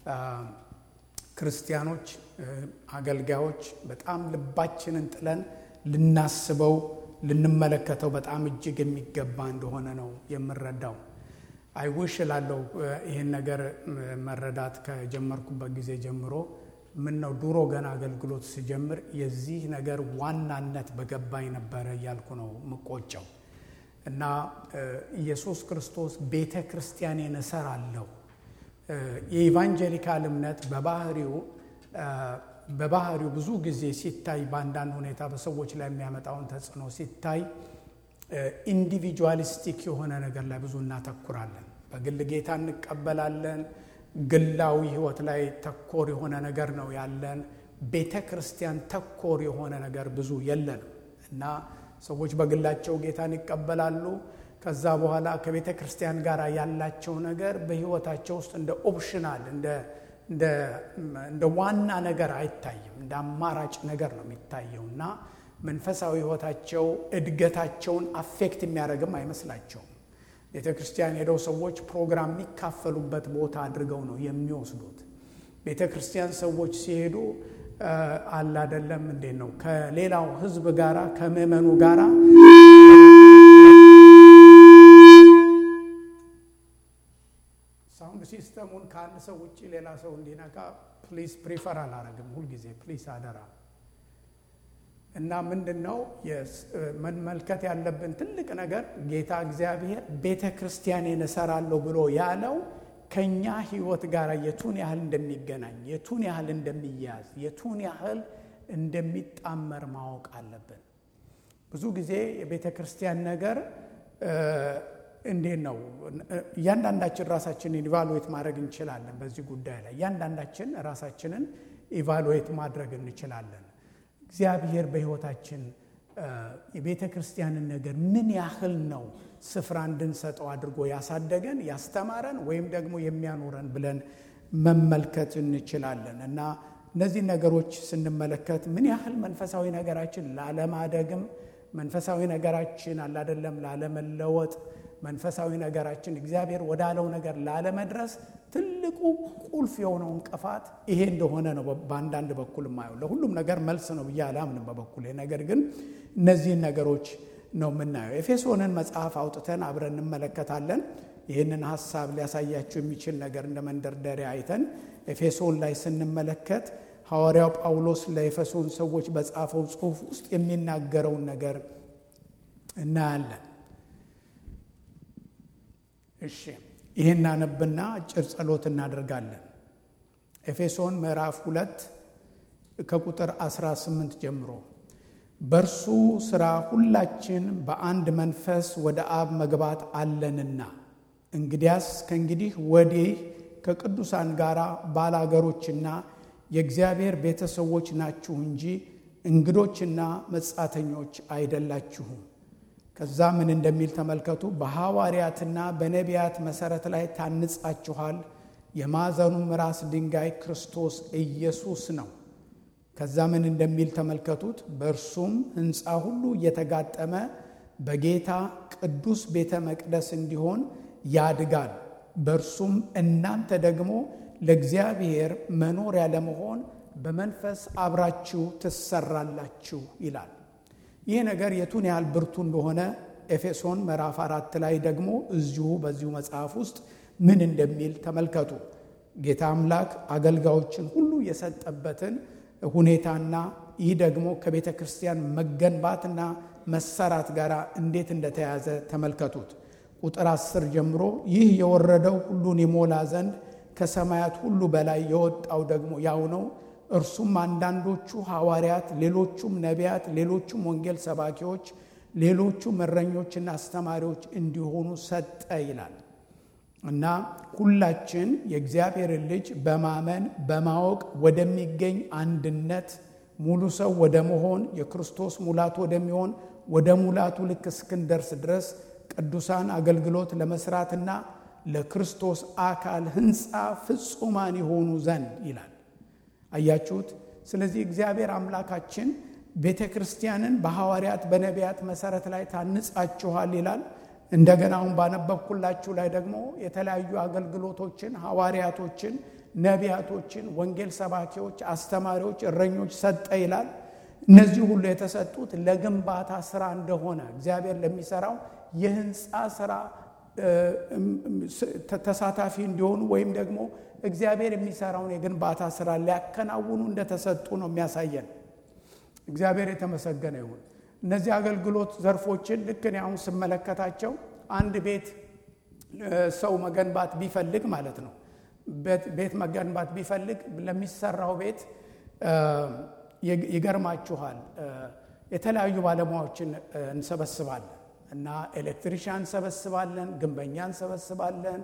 ክርስቲያኖች፣ አገልጋዮች በጣም ልባችንን ጥለን ልናስበው ልንመለከተው በጣም እጅግ የሚገባ እንደሆነ ነው የምረዳው። አይውሽ ላለው ይህን ነገር መረዳት ከጀመርኩበት ጊዜ ጀምሮ ምን ነው ድሮ ገና አገልግሎት ስጀምር የዚህ ነገር ዋናነት በገባኝ ነበረ እያልኩ ነው ምቆጨው እና ኢየሱስ ክርስቶስ ቤተ ክርስቲያኔን እሰራለሁ። የኢቫንጀሊካል እምነት በባህሪው በባህሪው ብዙ ጊዜ ሲታይ በአንዳንድ ሁኔታ በሰዎች ላይ የሚያመጣውን ተጽዕኖ ሲታይ ኢንዲቪጁዋሊስቲክ የሆነ ነገር ላይ ብዙ እናተኩራለን። በግል ጌታ እንቀበላለን። ግላዊ ሕይወት ላይ ተኮር የሆነ ነገር ነው ያለን። ቤተ ክርስቲያን ተኮር የሆነ ነገር ብዙ የለንም እና ሰዎች በግላቸው ጌታን ይቀበላሉ። ከዛ በኋላ ከቤተ ክርስቲያን ጋር ያላቸው ነገር በሕይወታቸው ውስጥ እንደ ኦፕሽናል እንደ ዋና ነገር አይታይም። እንደ አማራጭ ነገር ነው የሚታየው እና መንፈሳዊ ሕይወታቸው እድገታቸውን አፌክት የሚያደርግም አይመስላቸውም። ቤተ ክርስቲያን ሄደው ሰዎች ፕሮግራም የሚካፈሉበት ቦታ አድርገው ነው የሚወስዱት። ቤተ ክርስቲያን ሰዎች ሲሄዱ አላደለም እንዴት ነው ከሌላው ሕዝብ ጋራ ከምዕመኑ ጋራ ሳውንድ ሲስተሙን ከአንድ ሰው ውጭ ሌላ ሰው እንዲነካ ፕሊዝ ፕሪፈር አላረግም። ሁልጊዜ ፕሊዝ አደራ እና ምንድን ነው መመልከት ያለብን ትልቅ ነገር ጌታ እግዚአብሔር ቤተ ክርስቲያኔን እሰራለሁ ብሎ ያለው ከእኛ ህይወት ጋር የቱን ያህል እንደሚገናኝ የቱን ያህል እንደሚያዝ የቱን ያህል እንደሚጣመር ማወቅ አለብን። ብዙ ጊዜ የቤተ ክርስቲያን ነገር እንዴት ነው? እያንዳንዳችን ራሳችንን ኢቫሉዌት ማድረግ እንችላለን። በዚህ ጉዳይ ላይ እያንዳንዳችን ራሳችንን ኢቫሉዌት ማድረግ እንችላለን። እግዚአብሔር በህይወታችን የቤተ ክርስቲያንን ነገር ምን ያህል ነው ስፍራ እንድንሰጠው አድርጎ ያሳደገን ያስተማረን ወይም ደግሞ የሚያኖረን ብለን መመልከት እንችላለን እና እነዚህ ነገሮች ስንመለከት ምን ያህል መንፈሳዊ ነገራችን ላለማደግም መንፈሳዊ ነገራችን አላደለም ላለመለወጥ መንፈሳዊ ነገራችን እግዚአብሔር ወዳለው ነገር ላለመድረስ ትልቁ ቁልፍ የሆነው እንቅፋት ይሄ እንደሆነ ነው። በአንዳንድ በኩል የማየው ለሁሉም ነገር መልስ ነው ብዬ አላምንም በበኩሌ። ነገር ግን እነዚህን ነገሮች ነው የምናየው። ኤፌሶንን መጽሐፍ አውጥተን አብረን እንመለከታለን። ይህንን ሀሳብ ሊያሳያቸው የሚችል ነገር እንደ መንደርደሪያ አይተን ኤፌሶን ላይ ስንመለከት ሐዋርያው ጳውሎስ ለኤፌሶን ሰዎች በጻፈው ጽሑፍ ውስጥ የሚናገረውን ነገር እናያለን። እሺ ይህን አነብና አጭር ጸሎት እናደርጋለን። ኤፌሶን ምዕራፍ ሁለት ከቁጥር 18 ጀምሮ በእርሱ ሥራ ሁላችን በአንድ መንፈስ ወደ አብ መግባት አለንና እንግዲያስ ከእንግዲህ ወዲህ ከቅዱሳን ጋር ባላገሮችና የእግዚአብሔር ቤተሰቦች ናችሁ እንጂ እንግዶችና መጻተኞች አይደላችሁም። ከዛ ምን እንደሚል ተመልከቱ። በሐዋርያትና በነቢያት መሠረት ላይ ታንጻችኋል። የማዕዘኑም ራስ ድንጋይ ክርስቶስ ኢየሱስ ነው። ከዛ ምን እንደሚል ተመልከቱት። በእርሱም ሕንፃ ሁሉ እየተጋጠመ በጌታ ቅዱስ ቤተ መቅደስ እንዲሆን ያድጋል። በእርሱም እናንተ ደግሞ ለእግዚአብሔር መኖሪያ ለመሆን በመንፈስ አብራችሁ ትሰራላችሁ ይላል። ይህ ነገር የቱን ያህል ብርቱ እንደሆነ ኤፌሶን ምዕራፍ አራት ላይ ደግሞ እዚሁ በዚሁ መጽሐፍ ውስጥ ምን እንደሚል ተመልከቱ። ጌታ አምላክ አገልጋዮችን ሁሉ የሰጠበትን ሁኔታና ይህ ደግሞ ከቤተ ክርስቲያን መገንባትና መሰራት ጋር እንዴት እንደተያዘ ተመልከቱት። ቁጥር አስር ጀምሮ ይህ የወረደው ሁሉን ይሞላ ዘንድ ከሰማያት ሁሉ በላይ የወጣው ደግሞ ያው ነው። እርሱም አንዳንዶቹ ሐዋርያት፣ ሌሎቹም ነቢያት፣ ሌሎቹም ወንጌል ሰባኪዎች፣ ሌሎቹም እረኞችና አስተማሪዎች እንዲሆኑ ሰጠ ይላል እና ሁላችን የእግዚአብሔርን ልጅ በማመን በማወቅ ወደሚገኝ አንድነት ሙሉ ሰው ወደ መሆን የክርስቶስ ሙላት ወደሚሆን ወደ ሙላቱ ልክ እስክንደርስ ድረስ ቅዱሳን አገልግሎት ለመስራትና ለክርስቶስ አካል ሕንፃ ፍጹማን የሆኑ ዘንድ ይላል። አያችሁት? ስለዚህ እግዚአብሔር አምላካችን ቤተ ክርስቲያንን በሐዋርያት በነቢያት መሰረት ላይ ታንጻችኋል ይላል። እንደገና አሁን ባነበብኩላችሁ ላይ ደግሞ የተለያዩ አገልግሎቶችን ሐዋርያቶችን ነቢያቶችን፣ ወንጌል ሰባኪዎች፣ አስተማሪዎች፣ እረኞች ሰጠ ይላል። እነዚህ ሁሉ የተሰጡት ለግንባታ ስራ እንደሆነ እግዚአብሔር ለሚሰራው የህንፃ ስራ ተሳታፊ እንዲሆኑ ወይም ደግሞ እግዚአብሔር የሚሰራውን የግንባታ ስራ ሊያከናውኑ እንደተሰጡ ነው የሚያሳየን። እግዚአብሔር የተመሰገነ ይሁን። እነዚህ አገልግሎት ዘርፎችን ልክ እኔ አሁን ስመለከታቸው አንድ ቤት ሰው መገንባት ቢፈልግ ማለት ነው ቤት መገንባት ቢፈልግ ለሚሰራው ቤት ይገርማችኋል የተለያዩ ባለሙያዎችን እንሰበስባለን እና ኤሌክትሪሻን እንሰበስባለን፣ ግንበኛ እንሰበስባለን፣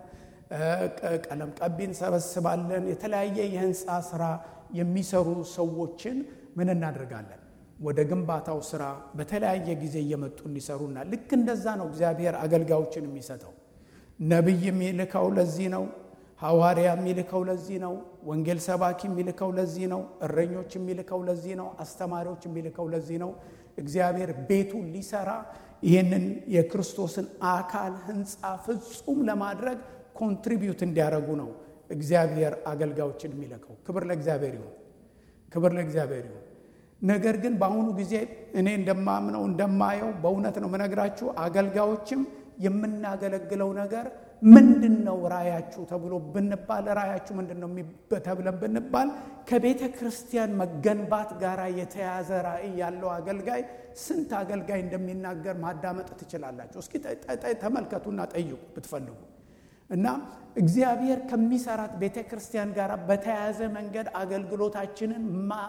ቀለም ቀቢ እንሰበስባለን። የተለያየ የህንፃ ስራ የሚሰሩ ሰዎችን ምን እናደርጋለን? ወደ ግንባታው ስራ በተለያየ ጊዜ እየመጡ እንዲሰሩና ልክ እንደዛ ነው እግዚአብሔር አገልጋዮችን የሚሰጠው። ነቢይ የሚልከው ለዚህ ነው። ሐዋርያ የሚልከው ለዚህ ነው። ወንጌል ሰባኪ የሚልከው ለዚህ ነው። እረኞች የሚልከው ለዚህ ነው። አስተማሪዎች የሚልከው ለዚህ ነው። እግዚአብሔር ቤቱን ሊሰራ ይህንን የክርስቶስን አካል ህንፃ ፍጹም ለማድረግ ኮንትሪቢዩት እንዲያደርጉ ነው እግዚአብሔር አገልጋዮችን የሚልከው። ክብር ለእግዚአብሔር ይሁን። ክብር ለእግዚአብሔር ይሁን። ነገር ግን በአሁኑ ጊዜ እኔ እንደማምነው እንደማየው በእውነት ነው የምነግራችሁ አገልጋዮችም የምናገለግለው ነገር ምንድን ነው ራያችሁ ተብሎ ብንባል ራያችሁ ምንድን ነው ተብለን ብንባል ከቤተ ክርስቲያን መገንባት ጋር የተያዘ ራእይ ያለው አገልጋይ ስንት አገልጋይ እንደሚናገር ማዳመጥ ትችላላችሁ። እስኪ ተመልከቱና ጠይቁ ብትፈልጉ እና እግዚአብሔር ከሚሰራት ቤተ ክርስቲያን ጋር በተያያዘ መንገድ አገልግሎታችንን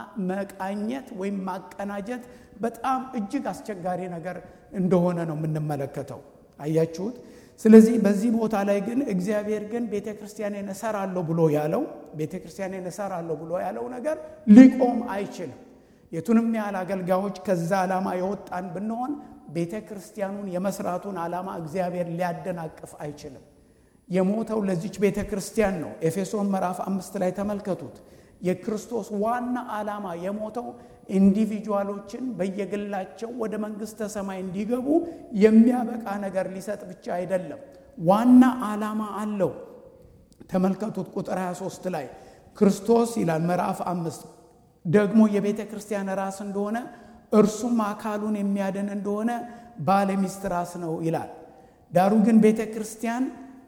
መቃኘት ወይም ማቀናጀት በጣም እጅግ አስቸጋሪ ነገር እንደሆነ ነው የምንመለከተው። አያችሁት? ስለዚህ በዚህ ቦታ ላይ ግን እግዚአብሔር ግን ቤተ ክርስቲያኔን እሰራለሁ ብሎ ያለው ቤተ ክርስቲያኔን እሰራለሁ ብሎ ያለው ነገር ሊቆም አይችልም። የቱንም ያህል አገልጋዮች ከዛ ዓላማ የወጣን ብንሆን ቤተ ክርስቲያኑን የመስራቱን ዓላማ እግዚአብሔር ሊያደናቅፍ አይችልም። የሞተው ለዚች ቤተ ክርስቲያን ነው። ኤፌሶን ምዕራፍ አምስት ላይ ተመልከቱት። የክርስቶስ ዋና ዓላማ የሞተው ኢንዲቪጁዋሎችን በየግላቸው ወደ መንግሥተ ሰማይ እንዲገቡ የሚያበቃ ነገር ሊሰጥ ብቻ አይደለም። ዋና ዓላማ አለው። ተመልከቱት ቁጥር 23 ላይ ክርስቶስ ይላል ምዕራፍ አምስት ደግሞ የቤተ ክርስቲያን ራስ እንደሆነ እርሱም አካሉን የሚያድን እንደሆነ ባለ ሚስት ራስ ነው ይላል። ዳሩ ግን ቤተ ክርስቲያን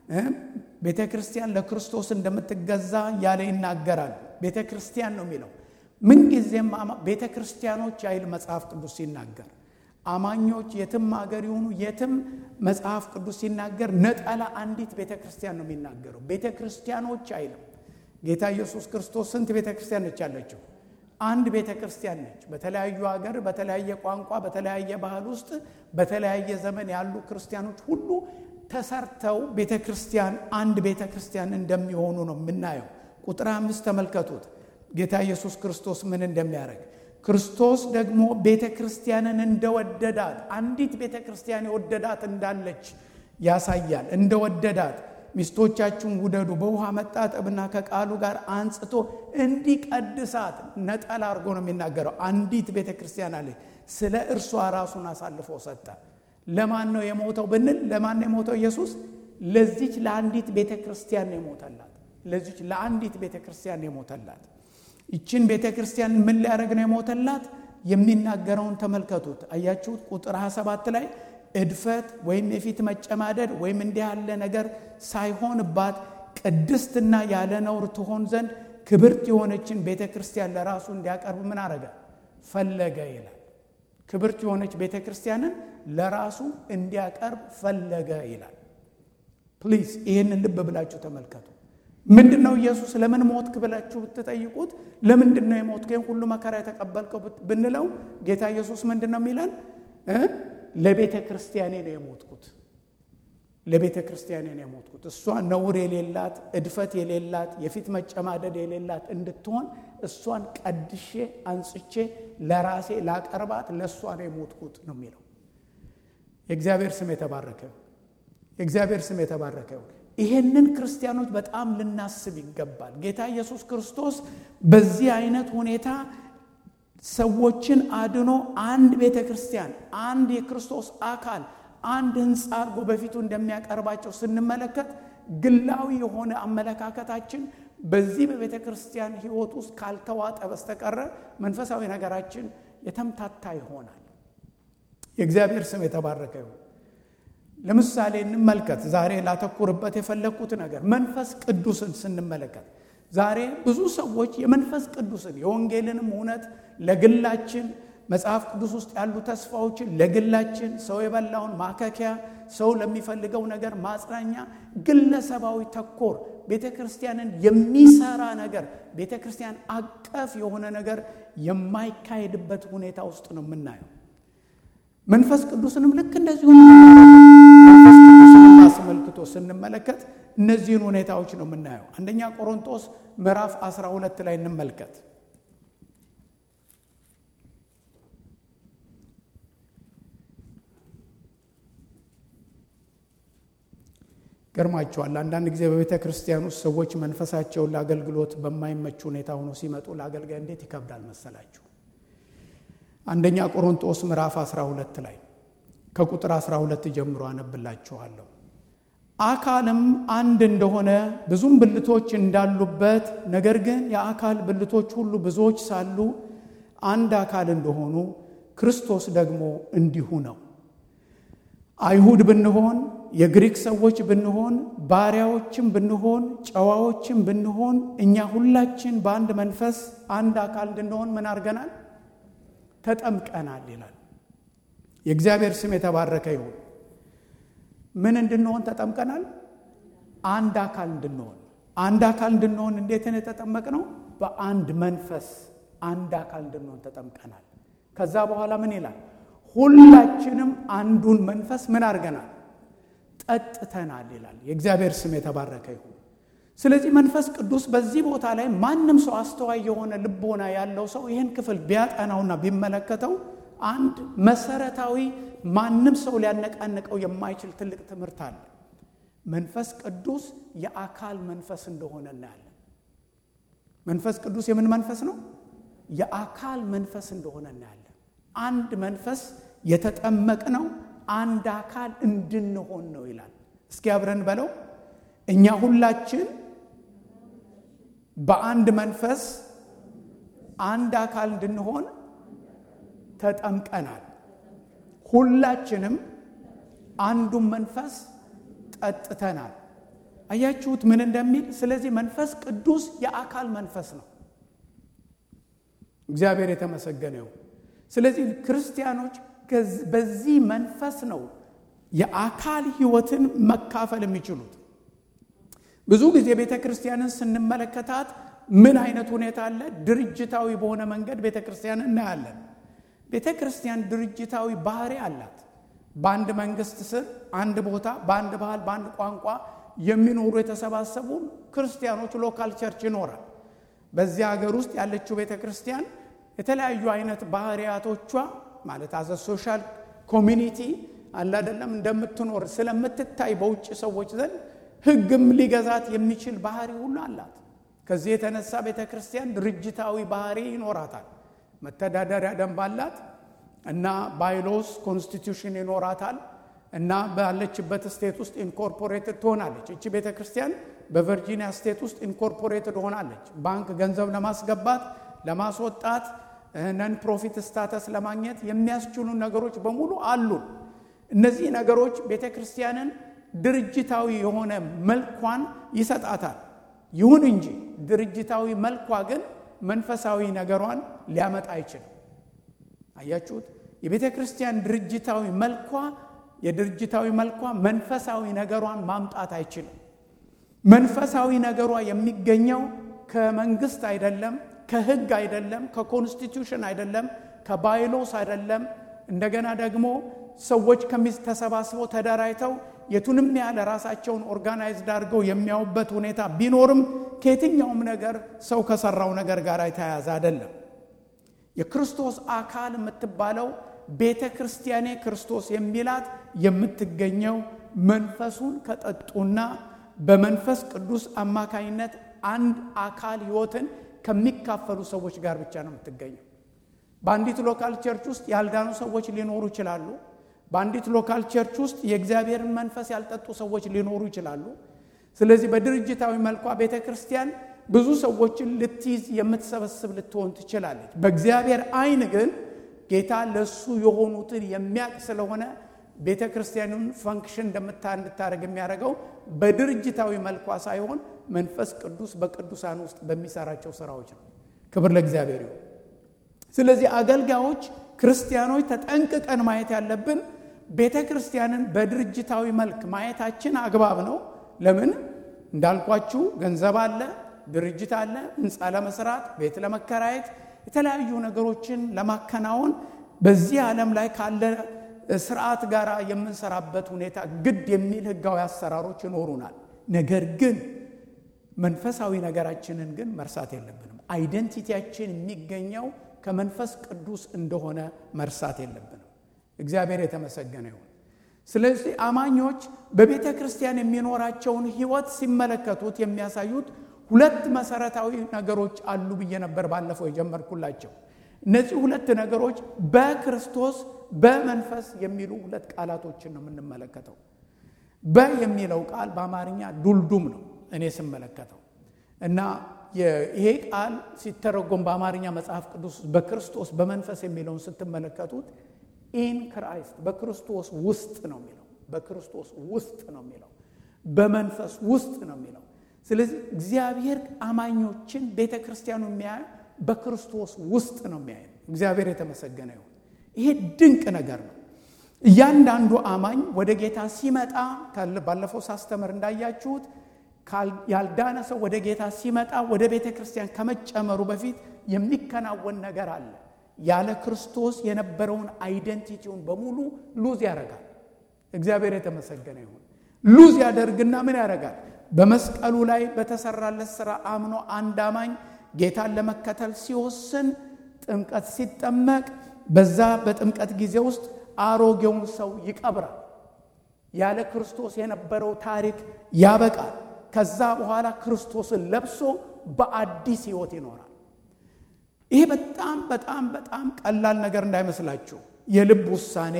ቤተ ክርስቲያን ለክርስቶስ እንደምትገዛ ያለ ይናገራል። ቤተ ክርስቲያን ነው የሚለው ምንጊዜም ቤተ ክርስቲያኖች አይል መጽሐፍ ቅዱስ ሲናገር አማኞች የትም አገር የሆኑ የትም መጽሐፍ ቅዱስ ሲናገር ነጠላ አንዲት ቤተ ክርስቲያን ነው የሚናገረው። ቤተ ክርስቲያኖች አይልም። ጌታ ኢየሱስ ክርስቶስ ስንት ቤተ ክርስቲያን ነች ያለችው? አንድ ቤተ ክርስቲያን ነች። በተለያዩ ሀገር፣ በተለያየ ቋንቋ፣ በተለያየ ባህል ውስጥ በተለያየ ዘመን ያሉ ክርስቲያኖች ሁሉ ተሰርተው ቤተ ክርስቲያን አንድ ቤተ ክርስቲያን እንደሚሆኑ ነው የምናየው። ቁጥር አምስት ተመልከቱት። ጌታ ኢየሱስ ክርስቶስ ምን እንደሚያደርግ ክርስቶስ ደግሞ ቤተ ክርስቲያንን እንደወደዳት አንዲት ቤተ ክርስቲያን የወደዳት እንዳለች ያሳያል። እንደወደዳት ሚስቶቻችሁን ውደዱ፣ በውሃ መጣጠብና ከቃሉ ጋር አንጽቶ እንዲቀድሳት ነጠላ አድርጎ ነው የሚናገረው። አንዲት ቤተ ክርስቲያን አለች። ስለ እርሷ ራሱን አሳልፎ ሰጠ። ለማን ነው የሞተው ብንል፣ ለማን ነው የሞተው ኢየሱስ? ለዚች ለአንዲት ቤተ ክርስቲያን ነው የሞተላት። ለዚች ለአንዲት ቤተ ክርስቲያን ነው የሞተላት። ይችን ቤተ ክርስቲያን ምን ሊያደርግ ነው የሞተላት? የሚናገረውን ተመልከቱት። አያችሁት? ቁጥር 27 ላይ እድፈት ወይም የፊት መጨማደድ ወይም እንዲህ ያለ ነገር ሳይሆንባት ቅድስትና ያለ ነውር ትሆን ዘንድ ክብርት የሆነችን ቤተ ክርስቲያን ለራሱ እንዲያቀርብ ምን አረገ? ፈለገ ይላል። ክብርት የሆነች ቤተ ክርስቲያንን ለራሱ እንዲያቀርብ ፈለገ ይላል። ፕሊዝ ይህንን ልብ ብላችሁ ተመልከቱ። ምንድን ነው ኢየሱስ ለምን ሞትክ ብላችሁ ብትጠይቁት፣ ለምንድን ነው የሞትክ ሁሉ መከራ የተቀበልከው ብንለው፣ ጌታ ኢየሱስ ምንድን ነው የሚለን? ለቤተ ክርስቲያኔ ነው የሞትኩት። ለቤተ ክርስቲያኔ ነው የሞትኩት። እሷ ነውር የሌላት እድፈት የሌላት የፊት መጨማደድ የሌላት እንድትሆን እሷን ቀድሼ አንጽቼ ለራሴ ላቀርባት ለእሷ ነው የሞትኩት ነው የሚለው። የእግዚአብሔር ስም የተባረከ የእግዚአብሔር ስም የተባረከ ይሄንን ክርስቲያኖች በጣም ልናስብ ይገባል። ጌታ ኢየሱስ ክርስቶስ በዚህ አይነት ሁኔታ ሰዎችን አድኖ አንድ ቤተ ክርስቲያን፣ አንድ የክርስቶስ አካል፣ አንድ ሕንፃ አድርጎ በፊቱ እንደሚያቀርባቸው ስንመለከት ግላዊ የሆነ አመለካከታችን በዚህ በቤተ ክርስቲያን ሕይወት ውስጥ ካልተዋጠ በስተቀረ መንፈሳዊ ነገራችን የተምታታ ይሆናል። የእግዚአብሔር ስም የተባረከ ይሁን። ለምሳሌ እንመልከት። ዛሬ ላተኩርበት የፈለግኩት ነገር መንፈስ ቅዱስን ስንመለከት ዛሬ ብዙ ሰዎች የመንፈስ ቅዱስን የወንጌልንም እውነት ለግላችን መጽሐፍ ቅዱስ ውስጥ ያሉ ተስፋዎችን ለግላችን ሰው የበላውን ማከኪያ ሰው ለሚፈልገው ነገር ማጽናኛ ግለሰባዊ ተኮር ቤተ ክርስቲያንን የሚሰራ ነገር ቤተ ክርስቲያን አቀፍ የሆነ ነገር የማይካሄድበት ሁኔታ ውስጥ ነው የምናየው። መንፈስ ቅዱስንም ልክ እንደዚሁ መንፈስ ቅዱስንም አስመልክቶ ስንመለከት እነዚህን ሁኔታዎች ነው የምናየው። አንደኛ ቆሮንቶስ ምዕራፍ 12 ላይ እንመልከት። ገርማቸዋል። አንዳንድ ጊዜ በቤተ ክርስቲያን ውስጥ ሰዎች መንፈሳቸውን ለአገልግሎት በማይመች ሁኔታ ሆኖ ሲመጡ ለአገልጋይ እንዴት ይከብዳል መሰላችሁ? አንደኛ ቆሮንቶስ ምዕራፍ 12 ላይ ከቁጥር 12 ጀምሮ አነብላችኋለሁ። አካልም አንድ እንደሆነ ብዙም ብልቶች እንዳሉበት፣ ነገር ግን የአካል ብልቶች ሁሉ ብዙዎች ሳሉ አንድ አካል እንደሆኑ ክርስቶስ ደግሞ እንዲሁ ነው። አይሁድ ብንሆን የግሪክ ሰዎች ብንሆን ባሪያዎችም ብንሆን ጨዋዎችም ብንሆን እኛ ሁላችን በአንድ መንፈስ አንድ አካል እንድንሆን ምን አድርገናል? ተጠምቀናል ይላል። የእግዚአብሔር ስም የተባረከ ይሁን። ምን እንድንሆን ተጠምቀናል? አንድ አካል እንድንሆን። አንድ አካል እንድንሆን እንዴትን የተጠመቅነው? በአንድ መንፈስ አንድ አካል እንድንሆን ተጠምቀናል። ከዛ በኋላ ምን ይላል? ሁላችንም አንዱን መንፈስ ምን አድርገናል? ጠጥተናል ይላል። የእግዚአብሔር ስም የተባረከ ይሁን። ስለዚህ መንፈስ ቅዱስ በዚህ ቦታ ላይ ማንም ሰው አስተዋይ የሆነ ልቦና ያለው ሰው ይህን ክፍል ቢያጠናውና ቢመለከተው አንድ መሰረታዊ ማንም ሰው ሊያነቃንቀው የማይችል ትልቅ ትምህርት አለ። መንፈስ ቅዱስ የአካል መንፈስ እንደሆነ እናያለን። መንፈስ ቅዱስ የምን መንፈስ ነው? የአካል መንፈስ እንደሆነ እናያለን። አንድ መንፈስ የተጠመቅነው አንድ አካል እንድንሆን ነው ይላል። እስኪ አብረን በለው። እኛ ሁላችን በአንድ መንፈስ አንድ አካል እንድንሆን ተጠምቀናል። ሁላችንም አንዱን መንፈስ ጠጥተናል። አያችሁት ምን እንደሚል? ስለዚህ መንፈስ ቅዱስ የአካል መንፈስ ነው። እግዚአብሔር የተመሰገነ ይሁን። ስለዚህ ክርስቲያኖች በዚህ መንፈስ ነው የአካል ሕይወትን መካፈል የሚችሉት። ብዙ ጊዜ ቤተ ክርስቲያንን ስንመለከታት ምን አይነት ሁኔታ አለ? ድርጅታዊ በሆነ መንገድ ቤተ ክርስቲያን እናያለን። ቤተ ክርስቲያን ድርጅታዊ ባህሪ አላት። በአንድ መንግስት ስር አንድ ቦታ በአንድ ባህል በአንድ ቋንቋ የሚኖሩ የተሰባሰቡ ክርስቲያኖች ሎካል ቸርች ይኖራል። በዚህ ሀገር ውስጥ ያለችው ቤተ ክርስቲያን የተለያዩ አይነት ባህሪያቶቿ ማለት አዘ ሶሻል ኮሚኒቲ አለ አይደለም እንደምትኖር ስለምትታይ በውጭ ሰዎች ዘንድ ሕግም ሊገዛት የሚችል ባህሪ ሁሉ አላት። ከዚህ የተነሳ ቤተ ክርስቲያን ድርጅታዊ ባህሪ ይኖራታል። መተዳደሪያ ደንብ አላት እና ባይሎስ ኮንስቲቱሽን ይኖራታል እና ባለችበት ስቴት ውስጥ ኢንኮርፖሬትድ ትሆናለች። እቺ ቤተ ክርስቲያን በቨርጂኒያ ስቴት ውስጥ ኢንኮርፖሬትድ ሆናለች። ባንክ ገንዘብ ለማስገባት ለማስወጣት ነን ፕሮፊት ስታተስ ለማግኘት የሚያስችሉ ነገሮች በሙሉ አሉን። እነዚህ ነገሮች ቤተ ክርስቲያንን ድርጅታዊ የሆነ መልኳን ይሰጣታል። ይሁን እንጂ ድርጅታዊ መልኳ ግን መንፈሳዊ ነገሯን ሊያመጣ አይችልም። አያችሁት? የቤተ ክርስቲያን ድርጅታዊ መልኳ የድርጅታዊ መልኳ መንፈሳዊ ነገሯን ማምጣት አይችልም። መንፈሳዊ ነገሯ የሚገኘው ከመንግስት አይደለም፣ ከህግ አይደለም፣ ከኮንስቲቱሽን አይደለም፣ ከባይሎስ አይደለም። እንደገና ደግሞ ሰዎች ተሰባስበው ተደራጅተው የቱንም ያህል ራሳቸውን ኦርጋናይዝድ አድርገው የሚያዩበት ሁኔታ ቢኖርም ከየትኛውም ነገር ሰው ከሰራው ነገር ጋር የተያያዘ አይደለም። የክርስቶስ አካል የምትባለው ቤተ ክርስቲያኔ ክርስቶስ የሚላት የምትገኘው መንፈሱን ከጠጡና በመንፈስ ቅዱስ አማካኝነት አንድ አካል ህይወትን ከሚካፈሉ ሰዎች ጋር ብቻ ነው የምትገኘው። በአንዲት ሎካል ቸርች ውስጥ ያልዳኑ ሰዎች ሊኖሩ ይችላሉ። በአንዲት ሎካል ቸርች ውስጥ የእግዚአብሔርን መንፈስ ያልጠጡ ሰዎች ሊኖሩ ይችላሉ። ስለዚህ በድርጅታዊ መልኳ ቤተ ክርስቲያን ብዙ ሰዎችን ልትይዝ የምትሰበስብ ልትሆን ትችላለች። በእግዚአብሔር ዓይን ግን ጌታ ለእሱ የሆኑትን የሚያውቅ ስለሆነ ቤተ ክርስቲያኑን ፈንክሽን እንደምታ እንድታደርግ የሚያደርገው በድርጅታዊ መልኳ ሳይሆን መንፈስ ቅዱስ በቅዱሳን ውስጥ በሚሰራቸው ስራዎች ነው። ክብር ለእግዚአብሔር ይሁን። ስለዚህ አገልጋዮች ክርስቲያኖች ተጠንቅቀን ማየት ያለብን ቤተ ክርስቲያንን በድርጅታዊ መልክ ማየታችን አግባብ ነው። ለምን እንዳልኳችሁ ገንዘብ አለ፣ ድርጅት አለ፣ ህንፃ ለመስራት፣ ቤት ለመከራየት፣ የተለያዩ ነገሮችን ለማከናወን በዚህ ዓለም ላይ ካለ ስርዓት ጋር የምንሰራበት ሁኔታ ግድ የሚል ህጋዊ አሰራሮች ይኖሩናል። ነገር ግን መንፈሳዊ ነገራችንን ግን መርሳት የለብንም። አይደንቲቲያችን የሚገኘው ከመንፈስ ቅዱስ እንደሆነ መርሳት የለብንም። እግዚአብሔር የተመሰገነ ይሁን። ስለዚህ አማኞች በቤተ ክርስቲያን የሚኖራቸውን ህይወት ሲመለከቱት የሚያሳዩት ሁለት መሰረታዊ ነገሮች አሉ ብዬ ነበር ባለፈው የጀመርኩላቸው። እነዚህ ሁለት ነገሮች በክርስቶስ በመንፈስ የሚሉ ሁለት ቃላቶችን ነው የምንመለከተው። በ የሚለው ቃል በአማርኛ ዱልዱም ነው እኔ ስመለከተው እና ይሄ ቃል ሲተረጎም በአማርኛ መጽሐፍ ቅዱስ በክርስቶስ በመንፈስ የሚለውን ስትመለከቱት ኢን ክራይስት በክርስቶስ ውስጥ ነው የሚለው በክርስቶስ ውስጥ ነው የሚለው በመንፈስ ውስጥ ነው የሚለው። ስለዚህ እግዚአብሔር አማኞችን ቤተ ክርስቲያኑ የሚያዩ በክርስቶስ ውስጥ ነው የሚያዩ። እግዚአብሔር የተመሰገነ ይሁን። ይሄ ድንቅ ነገር ነው። እያንዳንዱ አማኝ ወደ ጌታ ሲመጣ ባለፈው ሳስተምር እንዳያችሁት ያልዳነ ሰው ወደ ጌታ ሲመጣ ወደ ቤተ ክርስቲያን ከመጨመሩ በፊት የሚከናወን ነገር አለ። ያለ ክርስቶስ የነበረውን አይደንቲቲውን በሙሉ ሉዝ ያደርጋል። እግዚአብሔር የተመሰገነ ይሁን። ሉዝ ያደርግና ምን ያደርጋል? በመስቀሉ ላይ በተሰራለት ስራ አምኖ አንድ አማኝ ጌታን ለመከተል ሲወስን ጥምቀት ሲጠመቅ በዛ በጥምቀት ጊዜ ውስጥ አሮጌውን ሰው ይቀብራል። ያለ ክርስቶስ የነበረው ታሪክ ያበቃል። ከዛ በኋላ ክርስቶስን ለብሶ በአዲስ ሕይወት ይኖራል። ይሄ በጣም በጣም በጣም ቀላል ነገር እንዳይመስላችሁ የልብ ውሳኔ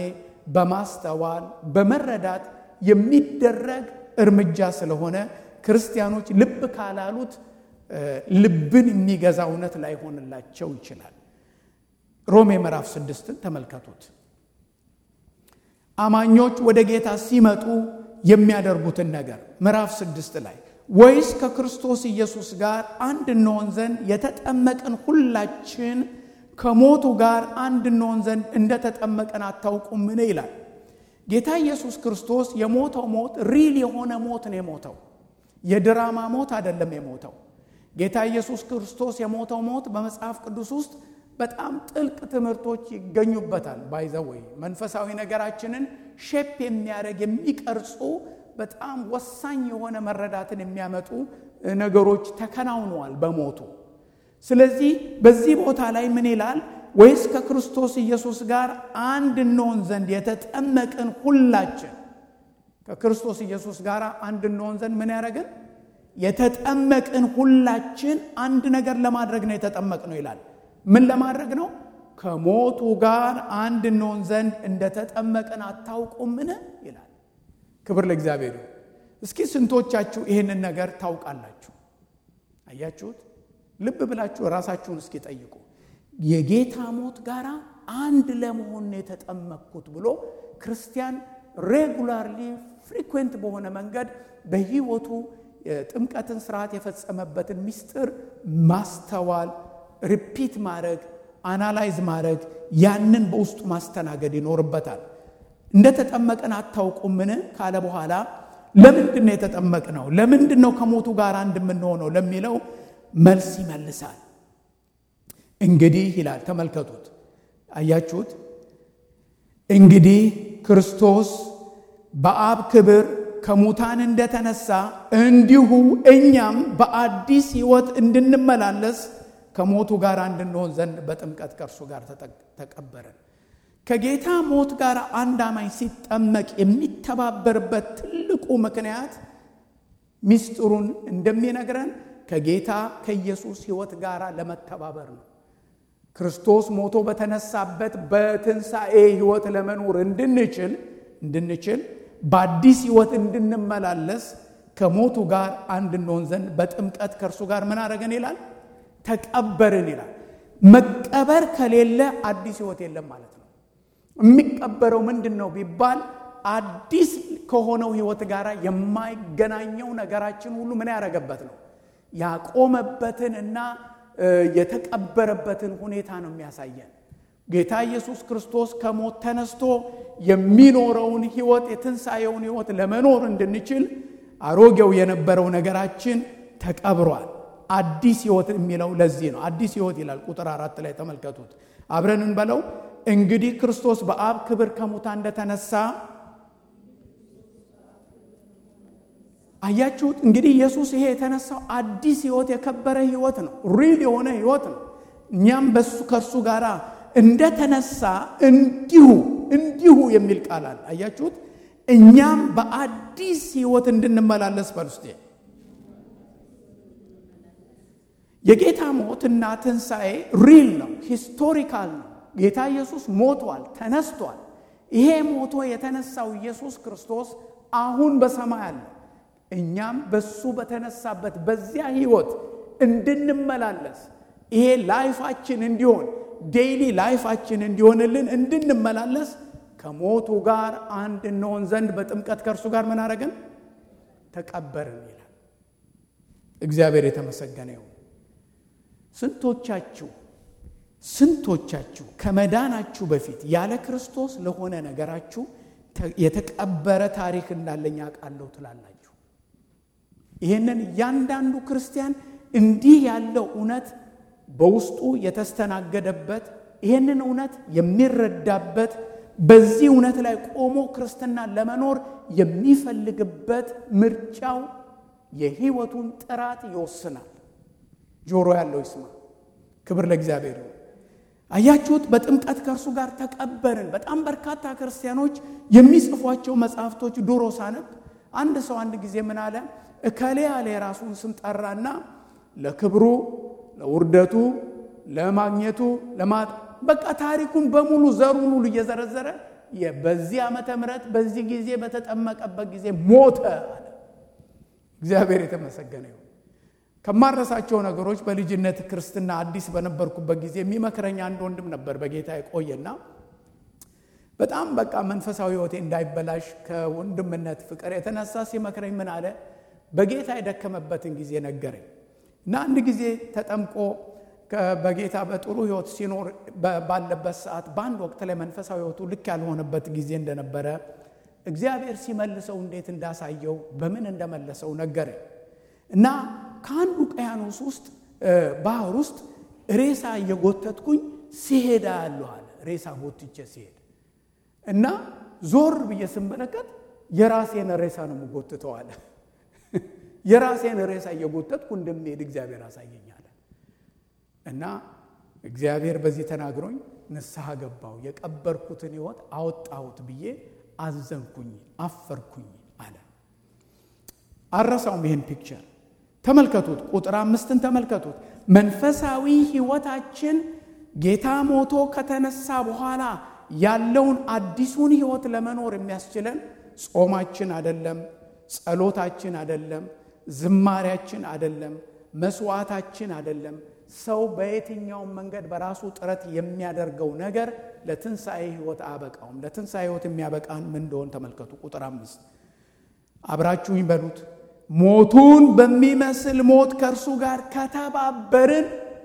በማስተዋል በመረዳት የሚደረግ እርምጃ ስለሆነ ክርስቲያኖች ልብ ካላሉት ልብን የሚገዛ እውነት ላይሆንላቸው ይችላል። ሮሜ ምዕራፍ ስድስትን ተመልከቱት። አማኞች ወደ ጌታ ሲመጡ የሚያደርጉትን ነገር ምዕራፍ ስድስት ላይ ወይስ ከክርስቶስ ኢየሱስ ጋር አንድ እንሆን ዘንድ የተጠመቅን ሁላችን ከሞቱ ጋር አንድ እንሆን ዘንድ እንደተጠመቀን አታውቁምን? ይላል። ጌታ ኢየሱስ ክርስቶስ የሞተው ሞት ሪል የሆነ ሞት ነው የሞተው። የድራማ ሞት አይደለም የሞተው። ጌታ ኢየሱስ ክርስቶስ የሞተው ሞት በመጽሐፍ ቅዱስ ውስጥ በጣም ጥልቅ ትምህርቶች ይገኙበታል። ባይዘወይ መንፈሳዊ ነገራችንን ሼፕ የሚያደርግ የሚቀርጹ በጣም ወሳኝ የሆነ መረዳትን የሚያመጡ ነገሮች ተከናውነዋል በሞቱ። ስለዚህ በዚህ ቦታ ላይ ምን ይላል? ወይስ ከክርስቶስ ኢየሱስ ጋር አንድ እንሆን ዘንድ የተጠመቅን ሁላችን ከክርስቶስ ኢየሱስ ጋር አንድ እንሆን ዘንድ ምን ያደረግን? የተጠመቅን ሁላችን አንድ ነገር ለማድረግ ነው የተጠመቅነው ይላል። ምን ለማድረግ ነው? ከሞቱ ጋር አንድ እንሆን ዘንድ እንደተጠመቅን አታውቁምን? ይላል። ክብር ለእግዚአብሔር ይሁን። እስኪ ስንቶቻችሁ ይህንን ነገር ታውቃላችሁ? አያችሁት? ልብ ብላችሁ ራሳችሁን እስኪ ጠይቁ። የጌታ ሞት ጋር አንድ ለመሆን የተጠመቅኩት ብሎ ክርስቲያን ሬጉላርሊ ፍሪኩዌንት በሆነ መንገድ በሕይወቱ የጥምቀትን ስርዓት የፈጸመበትን ምስጢር ማስተዋል፣ ሪፒት ማድረግ፣ አናላይዝ ማድረግ ያንን በውስጡ ማስተናገድ ይኖርበታል። እንደተጠመቅን አታውቁምን ካለ በኋላ ለምንድን ነው የተጠመቅነው? ለምንድን ነው ከሞቱ ጋር አንድ የምንሆነው ለሚለው መልስ ይመልሳል። እንግዲህ ይላል ተመልከቱት፣ አያችሁት? እንግዲህ ክርስቶስ በአብ ክብር ከሙታን እንደተነሳ እንዲሁ እኛም በአዲስ ሕይወት እንድንመላለስ ከሞቱ ጋር እንድንሆን ዘንድ በጥምቀት ከእርሱ ጋር ተቀበረን። ከጌታ ሞት ጋር አንድ አማኝ ሲጠመቅ የሚተባበርበት ትልቁ ምክንያት ሚስጥሩን እንደሚነግረን ከጌታ ከኢየሱስ ሕይወት ጋር ለመተባበር ነው። ክርስቶስ ሞቶ በተነሳበት በትንሣኤ ሕይወት ለመኖር እንድንችል እንድንችል በአዲስ ሕይወት እንድንመላለስ ከሞቱ ጋር አንድ እንሆን ዘንድ በጥምቀት ከእርሱ ጋር ምን አደረገን ይላል? ተቀበርን ይላል። መቀበር ከሌለ አዲስ ሕይወት የለም ማለት ነው። የሚቀበረው ምንድን ነው ቢባል አዲስ ከሆነው ሕይወት ጋር የማይገናኘው ነገራችን ሁሉ ምን ያደረገበት ነው ያቆመበትን እና የተቀበረበትን ሁኔታ ነው የሚያሳየን። ጌታ ኢየሱስ ክርስቶስ ከሞት ተነስቶ የሚኖረውን ሕይወት የትንሣኤውን ሕይወት ለመኖር እንድንችል አሮጌው የነበረው ነገራችን ተቀብሯል። አዲስ ሕይወት የሚለው ለዚህ ነው። አዲስ ሕይወት ይላል። ቁጥር አራት ላይ ተመልከቱት። አብረን እንበለው። እንግዲህ ክርስቶስ በአብ ክብር ከሙታን እንደተነሳ አያችሁት። እንግዲህ ኢየሱስ ይሄ የተነሳው አዲስ ሕይወት የከበረ ሕይወት ነው። ሪል የሆነ ሕይወት ነው። እኛም በሱ ከእርሱ ጋር እንደተነሳ እንዲሁ እንዲሁ የሚል ቃል አለ። አያችሁት። እኛም በአዲስ ሕይወት እንድንመላለስ በልስቴ የጌታ ሞትና ትንሣኤ ሪል ነው፣ ሂስቶሪካል ነው። ጌታ ኢየሱስ ሞቷል፣ ተነስቷል። ይሄ ሞቶ የተነሳው ኢየሱስ ክርስቶስ አሁን በሰማይ አለ። እኛም በሱ በተነሳበት በዚያ ሕይወት እንድንመላለስ ይሄ ላይፋችን እንዲሆን ዴይሊ ላይፋችን እንዲሆንልን እንድንመላለስ ከሞቱ ጋር አንድ እንሆን ዘንድ በጥምቀት ከእርሱ ጋር ምን አረግን? ተቀበርን ይላል። እግዚአብሔር የተመሰገነ ይሁን። ስንቶቻችሁ ስንቶቻችሁ ከመዳናችሁ በፊት ያለ ክርስቶስ ለሆነ ነገራችሁ የተቀበረ ታሪክ እንዳለኝ አውቃለሁ ትላላችሁ? ይህንን እያንዳንዱ ክርስቲያን እንዲህ ያለው እውነት በውስጡ የተስተናገደበት ይህንን እውነት የሚረዳበት በዚህ እውነት ላይ ቆሞ ክርስትና ለመኖር የሚፈልግበት ምርጫው የሕይወቱን ጥራት ይወስናል። ጆሮ ያለው ይስማ። ክብር ለእግዚአብሔር ይሁን። አያችሁት? በጥምቀት ከእርሱ ጋር ተቀበርን። በጣም በርካታ ክርስቲያኖች የሚጽፏቸው መጽሐፍቶች ድሮ ሳነብ አንድ ሰው አንድ ጊዜ ምን አለ? እከሌ ያለ የራሱን ስም ጠራና ለክብሩ፣ ለውርደቱ፣ ለማግኘቱ፣ ለማጥ በቃ ታሪኩን በሙሉ ዘሩን ሁሉ እየዘረዘረ በዚህ ዓመተ ምሕረት በዚህ ጊዜ በተጠመቀበት ጊዜ ሞተ አለ። እግዚአብሔር የተመሰገነ ይሁን። ከማረሳቸው ነገሮች በልጅነት ክርስትና አዲስ በነበርኩበት ጊዜ የሚመክረኝ አንድ ወንድም ነበር በጌታ የቆየና በጣም በቃ መንፈሳዊ ሕይወቴ እንዳይበላሽ ከወንድምነት ፍቅር የተነሳ ሲመክረኝ ምን አለ፣ በጌታ የደከመበትን ጊዜ ነገረኝ እና አንድ ጊዜ ተጠምቆ በጌታ በጥሩ ሕይወት ሲኖር ባለበት ሰዓት በአንድ ወቅት ላይ መንፈሳዊ ሕይወቱ ልክ ያልሆነበት ጊዜ እንደነበረ እግዚአብሔር ሲመልሰው እንዴት እንዳሳየው በምን እንደመለሰው ነገረኝ እና ከአንዱ ውቅያኖስ ውስጥ ባህር ውስጥ ሬሳ እየጎተትኩኝ ሲሄዳ ያለሁ አለ። ሬሳ ጎትቼ ሲሄድ እና ዞር ብዬ ስመለከት የራሴን ሬሳ ነው የምጎትተው አለ። የራሴን ሬሳ እየጎተትኩ እንደሚሄድ እግዚአብሔር አሳየኛል። እና እግዚአብሔር በዚህ ተናግሮኝ ንስሐ ገባው፣ የቀበርኩትን ሕይወት አወጣሁት ብዬ አዘንኩኝ፣ አፈርኩኝ አለ። አረሳውም ይህን ፒክቸር ተመልከቱት። ቁጥር አምስትን ተመልከቱት። መንፈሳዊ ሕይወታችን ጌታ ሞቶ ከተነሳ በኋላ ያለውን አዲሱን ሕይወት ለመኖር የሚያስችለን ጾማችን አደለም፣ ጸሎታችን አደለም፣ ዝማሪያችን አደለም፣ መስዋዕታችን አደለም። ሰው በየትኛውም መንገድ በራሱ ጥረት የሚያደርገው ነገር ለትንሣኤ ሕይወት አያበቃውም። ለትንሣኤ ሕይወት የሚያበቃን ምን እንደሆን ተመልከቱ። ቁጥር አምስት አብራችሁኝ በሉት ሞቱን በሚመስል ሞት ከእርሱ ጋር ከተባበርን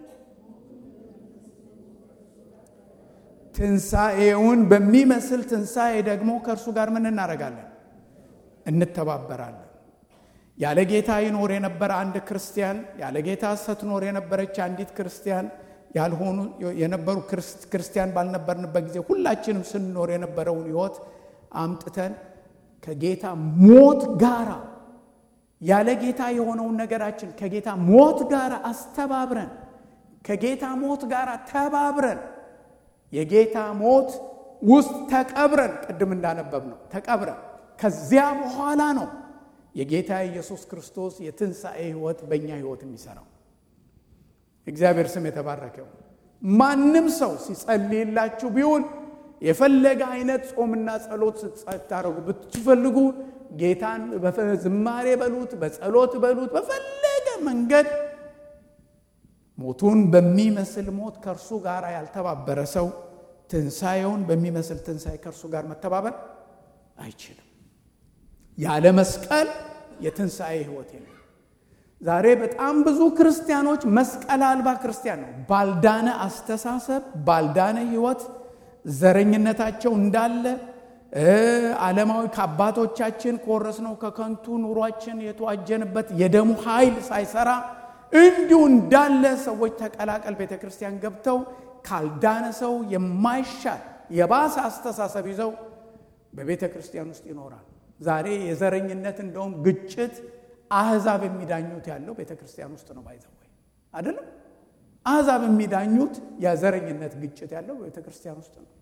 ትንሣኤውን በሚመስል ትንሣኤ ደግሞ ከእርሱ ጋር ምን እናደርጋለን? እንተባበራለን። ያለ ጌታ ይኖር የነበረ አንድ ክርስቲያን፣ ያለ ጌታ ስትኖር የነበረች አንዲት ክርስቲያን ያልሆኑ የነበሩ ክርስቲያን ባልነበርንበት ጊዜ ሁላችንም ስንኖር የነበረውን ሕይወት አምጥተን ከጌታ ሞት ጋራ ያለ ጌታ የሆነውን ነገራችን ከጌታ ሞት ጋር አስተባብረን ከጌታ ሞት ጋር ተባብረን የጌታ ሞት ውስጥ ተቀብረን ቅድም እንዳነበብ ነው ተቀብረን ከዚያ በኋላ ነው የጌታ ኢየሱስ ክርስቶስ የትንሣኤ ሕይወት በእኛ ሕይወት የሚሰራው። እግዚአብሔር ስም የተባረከው። ማንም ሰው ሲጸልይላችሁ ቢሆን የፈለገ አይነት ጾምና ጸሎት ስታደርጉ ብትፈልጉ ጌታን በዝማሬ በሉት፣ በጸሎት በሉት፣ በፈለገ መንገድ ሞቱን በሚመስል ሞት ከእርሱ ጋር ያልተባበረ ሰው ትንሣኤውን በሚመስል ትንሣኤ ከእርሱ ጋር መተባበር አይችልም። ያለ መስቀል የትንሣኤ ሕይወት የለም። ዛሬ በጣም ብዙ ክርስቲያኖች መስቀል አልባ ክርስቲያን ነው። ባልዳነ አስተሳሰብ፣ ባልዳነ ሕይወት ዘረኝነታቸው እንዳለ ዓለማዊ ከአባቶቻችን ከወረስነው ከከንቱ ኑሯችን የተዋጀንበት የደሙ ኃይል ሳይሰራ እንዲሁ እንዳለ ሰዎች ተቀላቀል ቤተ ክርስቲያን ገብተው ካልዳነ ሰው የማይሻል የባሰ አስተሳሰብ ይዘው በቤተ ክርስቲያን ውስጥ ይኖራል። ዛሬ የዘረኝነት እንደውም ግጭት አህዛብ የሚዳኙት ያለው ቤተ ክርስቲያን ውስጥ ነው። ባይዘወይ አይደለም። አህዛብ የሚዳኙት የዘረኝነት ግጭት ያለው በቤተ ክርስቲያን ውስጥ ነው።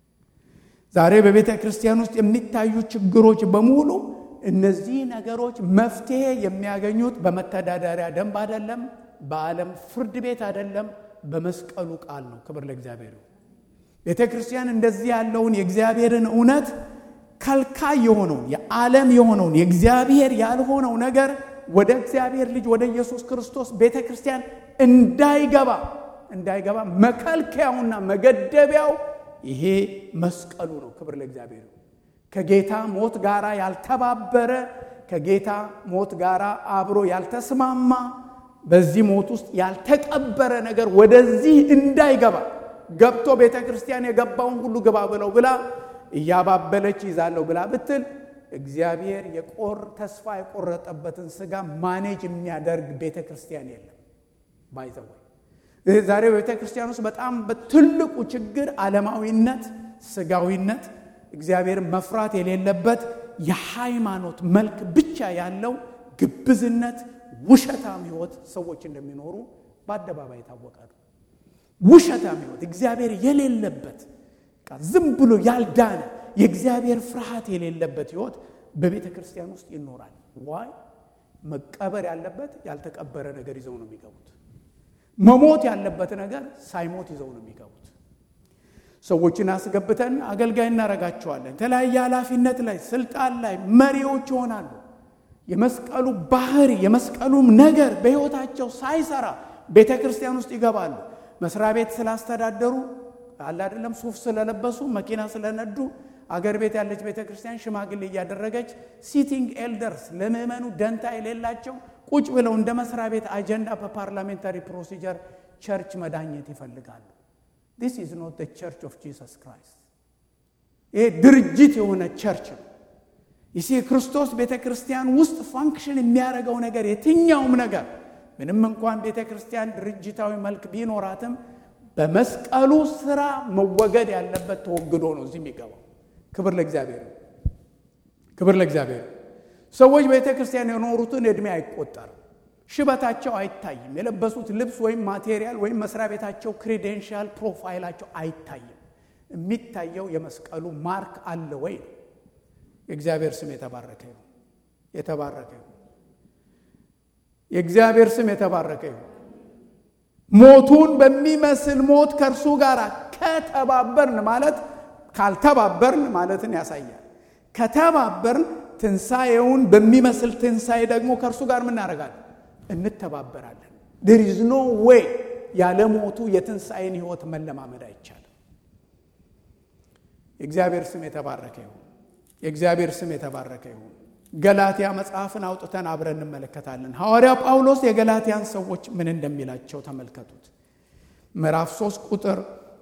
ዛሬ በቤተ ክርስቲያን ውስጥ የሚታዩ ችግሮች በሙሉ እነዚህ ነገሮች መፍትሄ የሚያገኙት በመተዳደሪያ ደንብ አይደለም፣ በዓለም ፍርድ ቤት አይደለም፣ በመስቀሉ ቃል ነው። ክብር ለእግዚአብሔር። ቤተ ክርስቲያን እንደዚህ ያለውን የእግዚአብሔርን እውነት ከልካይ የሆነውን የዓለም የሆነውን የእግዚአብሔር ያልሆነው ነገር ወደ እግዚአብሔር ልጅ ወደ ኢየሱስ ክርስቶስ ቤተ ክርስቲያን እንዳይገባ እንዳይገባ መከልከያውና መገደቢያው ይሄ መስቀሉ ነው። ክብር ለእግዚአብሔር። ከጌታ ሞት ጋር ያልተባበረ ከጌታ ሞት ጋር አብሮ ያልተስማማ በዚህ ሞት ውስጥ ያልተቀበረ ነገር ወደዚህ እንዳይገባ ገብቶ ቤተ ክርስቲያን የገባውን ሁሉ ግባ ብለው ብላ እያባበለች ይዛለሁ ብላ ብትል እግዚአብሔር የቆር ተስፋ የቆረጠበትን ስጋ ማኔጅ የሚያደርግ ቤተ ክርስቲያን የለም። ባይዘወ ዛሬ በቤተ ክርስቲያን ውስጥ በጣም በትልቁ ችግር ዓለማዊነት፣ ስጋዊነት፣ እግዚአብሔርን መፍራት የሌለበት የሃይማኖት መልክ ብቻ ያለው ግብዝነት፣ ውሸታም ሕይወት ሰዎች እንደሚኖሩ በአደባባይ የታወቀ ነው። ውሸታም ሕይወት እግዚአብሔር የሌለበት ዝም ብሎ ያልዳነ የእግዚአብሔር ፍርሃት የሌለበት ሕይወት በቤተ ክርስቲያን ውስጥ ይኖራል። ዋይ መቀበር ያለበት ያልተቀበረ ነገር ይዘው ነው የሚገቡት። መሞት ያለበት ነገር ሳይሞት ይዘው ነው የሚገቡት። ሰዎችን አስገብተን አገልጋይ እናረጋቸዋለን። የተለያየ ኃላፊነት ላይ ስልጣን ላይ መሪዎች ይሆናሉ። የመስቀሉ ባህሪ የመስቀሉም ነገር በሕይወታቸው ሳይሰራ ቤተ ክርስቲያን ውስጥ ይገባሉ። መስሪያ ቤት ስላስተዳደሩ አለ አይደለም፣ ሱፍ ስለለበሱ መኪና ስለነዱ አገር ቤት ያለች ቤተ ክርስቲያን ሽማግሌ እያደረገች ሲቲንግ ኤልደርስ ለምዕመኑ ደንታ የሌላቸው ቁጭ ብለው እንደ መስሪያ ቤት አጀንዳ በፓርላሜንታሪ ፕሮሲጀር ቸርች መዳኘት ይፈልጋሉ። ዲስ ኢዝ ኖት ዘ ቸርች ኦፍ ጂሰስ ክራይስት። ይሄ ድርጅት የሆነ ቸርች ነው። ይሲ ክርስቶስ ቤተ ክርስቲያን ውስጥ ፋንክሽን የሚያደርገው ነገር የትኛውም ነገር ምንም እንኳን ቤተ ክርስቲያን ድርጅታዊ መልክ ቢኖራትም በመስቀሉ ስራ መወገድ ያለበት ተወግዶ ነው እዚህ የሚገባው። ክብር ለእግዚአብሔር፣ ክብር ለእግዚአብሔር። ሰዎች ቤተ ክርስቲያን የኖሩትን ዕድሜ አይቆጠርም። ሽበታቸው አይታይም። የለበሱት ልብስ ወይም ማቴሪያል ወይም መስሪያ ቤታቸው ክሬዴንሻል ፕሮፋይላቸው አይታይም። የሚታየው የመስቀሉ ማርክ አለ ወይ ነው። የእግዚአብሔር ስም የተባረከ ይሁን፣ የተባረከ ይሁን። የእግዚአብሔር ስም የተባረከ ይሁን። ሞቱን በሚመስል ሞት ከእርሱ ጋር ከተባበርን ማለት ካልተባበርን ማለትን ያሳያል። ከተባበርን ትንሣኤውን በሚመስል ትንሣኤ ደግሞ ከእርሱ ጋር ምናደርጋለን? እንተባበራለን። ዴር ኢዝ ኖ ዌይ ያለ ሞቱ የትንሣኤን ሕይወት መለማመድ አይቻልም። የእግዚአብሔር ስም የተባረከ ይሁን። የእግዚአብሔር ስም የተባረከ ይሁን። ገላትያ መጽሐፍን አውጥተን አብረን እንመለከታለን። ሐዋርያ ጳውሎስ የገላትያን ሰዎች ምን እንደሚላቸው ተመልከቱት። ምዕራፍ 3 ቁጥር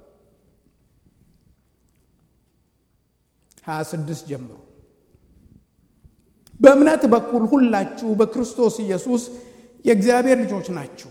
26 ጀምሮ በእምነት በኩል ሁላችሁ በክርስቶስ ኢየሱስ የእግዚአብሔር ልጆች ናችሁ።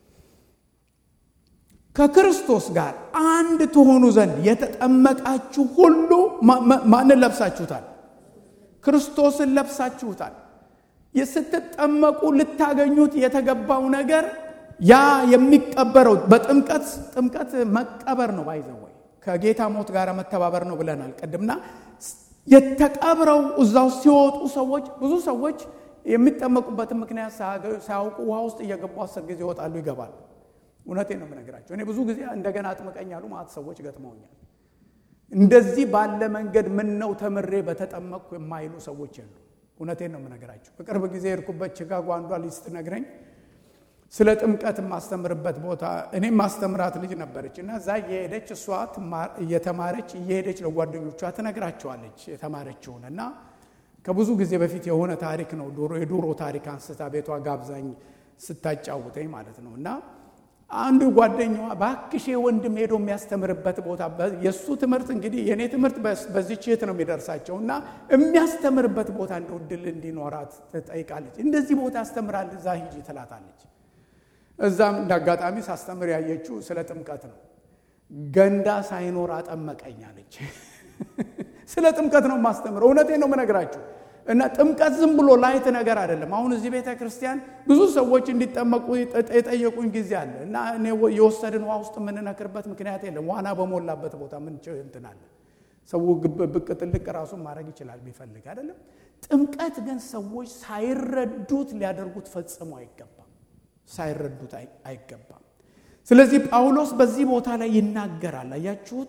ከክርስቶስ ጋር አንድ ትሆኑ ዘንድ የተጠመቃችሁ ሁሉ ማንን ለብሳችሁታል? ክርስቶስን ለብሳችሁታል። ስትጠመቁ ልታገኙት የተገባው ነገር ያ የሚቀበረው በጥምቀት ጥምቀት መቀበር ነው። ባይዘወይ ከጌታ ሞት ጋር መተባበር ነው ብለናል ቅድምና የተቀብረው እዛው ሲወጡ ሰዎች ብዙ ሰዎች የሚጠመቁበትን ምክንያት ሳያውቁ ውሃ ውስጥ እየገቡ አስር ጊዜ ይወጣሉ ይገባሉ። እውነቴን ነው የምነግራቸው። እኔ ብዙ ጊዜ እንደገና አጥምቀኝ ያሉ ማለት ሰዎች ገጥመውኛል። እንደዚህ ባለ መንገድ ምን ነው ተምሬ በተጠመቅኩ የማይሉ ሰዎች የሉ። እውነቴን ነው የምነግራቸው። በቅርብ ጊዜ የሄድኩበት ቺካጎ አንዷ ልጅ ስትነግረኝ ስለ ጥምቀት የማስተምርበት ቦታ እኔም ማስተምራት ልጅ ነበረች እና እዛ እየሄደች እሷ እየተማረች እየሄደች ለጓደኞቿ ትነግራቸዋለች የተማረችውን እና ከብዙ ጊዜ በፊት የሆነ ታሪክ ነው ዶሮ የዶሮ ታሪክ አንስታ ቤቷ ጋብዛኝ ስታጫውተኝ ማለት ነው እና አንዱ ጓደኛዋ በአክሼ ወንድም ሄዶ የሚያስተምርበት ቦታ የእሱ ትምህርት እንግዲህ የእኔ ትምህርት በዚች የት ነው የሚደርሳቸው እና የሚያስተምርበት ቦታ እንደው እድል እንዲኖራት ትጠይቃለች። እንደዚህ ቦታ ያስተምራል እዛ ሂጂ ትላታለች። እዛም እንደ አጋጣሚ ሳስተምር ያየችው ስለ ጥምቀት ነው። ገንዳ ሳይኖር አጠመቀኝ አለች። ስለ ጥምቀት ነው የማስተምረው። እውነቴን ነው የምነግራችሁ። እና ጥምቀት ዝም ብሎ ላይት ነገር አይደለም። አሁን እዚህ ቤተ ክርስቲያን ብዙ ሰዎች እንዲጠመቁ የጠየቁኝ ጊዜ አለ እና እኔ የወሰድን ውሃ ውስጥ የምንነክርበት ምክንያት የለም። ዋና በሞላበት ቦታ ምን እንትን አለ? ሰው ብቅ ጥልቅ ራሱን ማድረግ ይችላል ቢፈልግ አይደለም። ጥምቀት ግን ሰዎች ሳይረዱት ሊያደርጉት ፈጽሞ አይገባም። ሳይረዱት አይገባም። ስለዚህ ጳውሎስ በዚህ ቦታ ላይ ይናገራል። አያችሁት?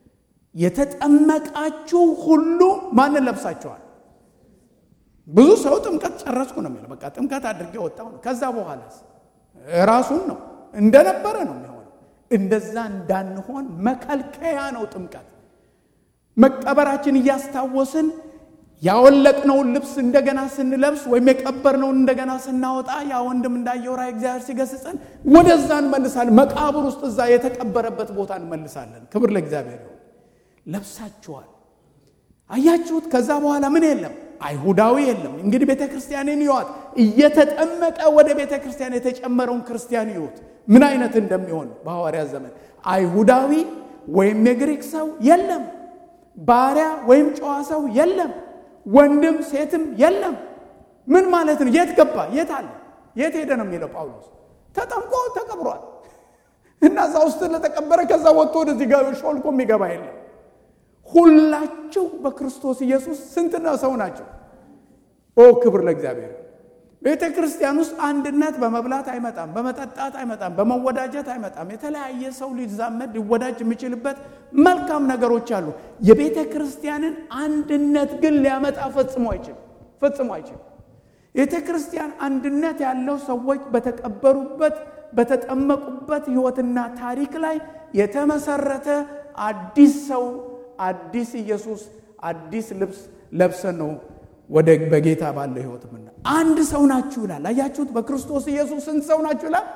የተጠመቃችሁ ሁሉ ማንን ለብሳችኋል? ብዙ ሰው ጥምቀት ጨረስኩ ነው የሚለው። በቃ ጥምቀት አድርጌ ወጣሁ ነው። ከዛ በኋላስ ራሱን ነው እንደነበረ ነው የሚሆነው። እንደዛ እንዳንሆን መከልከያ ነው ጥምቀት። መቀበራችን እያስታወስን ያወለቅነውን ልብስ እንደገና ስንለብስ ወይም የቀበርነውን እንደገና ስናወጣ ያ ወንድም እንዳየው ራእይ እግዚአብሔር ሲገስጸን ወደዛ እንመልሳለን። መቃብር ውስጥ እዛ የተቀበረበት ቦታ እንመልሳለን። ክብር ለእግዚአብሔር ይሁን። ለብሳችኋል። አያችሁት? ከዛ በኋላ ምን የለም አይሁዳዊ የለም። እንግዲህ ቤተ ክርስቲያንን ይዋት እየተጠመቀ ወደ ቤተ ክርስቲያን የተጨመረውን ክርስቲያን ይሁት ምን አይነት እንደሚሆን በሐዋርያት ዘመን አይሁዳዊ ወይም የግሪክ ሰው የለም፣ ባሪያ ወይም ጨዋ ሰው የለም፣ ወንድም ሴትም የለም። ምን ማለት ነው? የት ገባ? የት አለ? የት ሄደ ነው የሚለው ጳውሎስ። ተጠምቆ ተቀብሯል እና እዛ ውስጥ ለተቀበረ ከዛ ወጥቶ ወደዚህ ሾልኮ የሚገባ የለም። ሁላችሁ በክርስቶስ ኢየሱስ ስንትና ሰው ናቸው። ኦ ክብር ለእግዚአብሔር። ቤተ ክርስቲያን ውስጥ አንድነት በመብላት አይመጣም፣ በመጠጣት አይመጣም፣ በመወዳጀት አይመጣም። የተለያየ ሰው ሊዛመድ ሊወዳጅ የሚችልበት መልካም ነገሮች አሉ። የቤተ ክርስቲያንን አንድነት ግን ሊያመጣ ፈጽሞ አይችልም፣ ፈጽሞ አይችልም። ቤተ ክርስቲያን አንድነት ያለው ሰዎች በተቀበሩበት በተጠመቁበት ሕይወትና ታሪክ ላይ የተመሰረተ አዲስ ሰው አዲስ ኢየሱስ አዲስ ልብስ ለብሰን ነው ወደ በጌታ ባለው ህይወት ምና አንድ ሰው ናችሁ ይላል። አያችሁት? በክርስቶስ ኢየሱስ ስንት ሰው ናችሁ ይላል።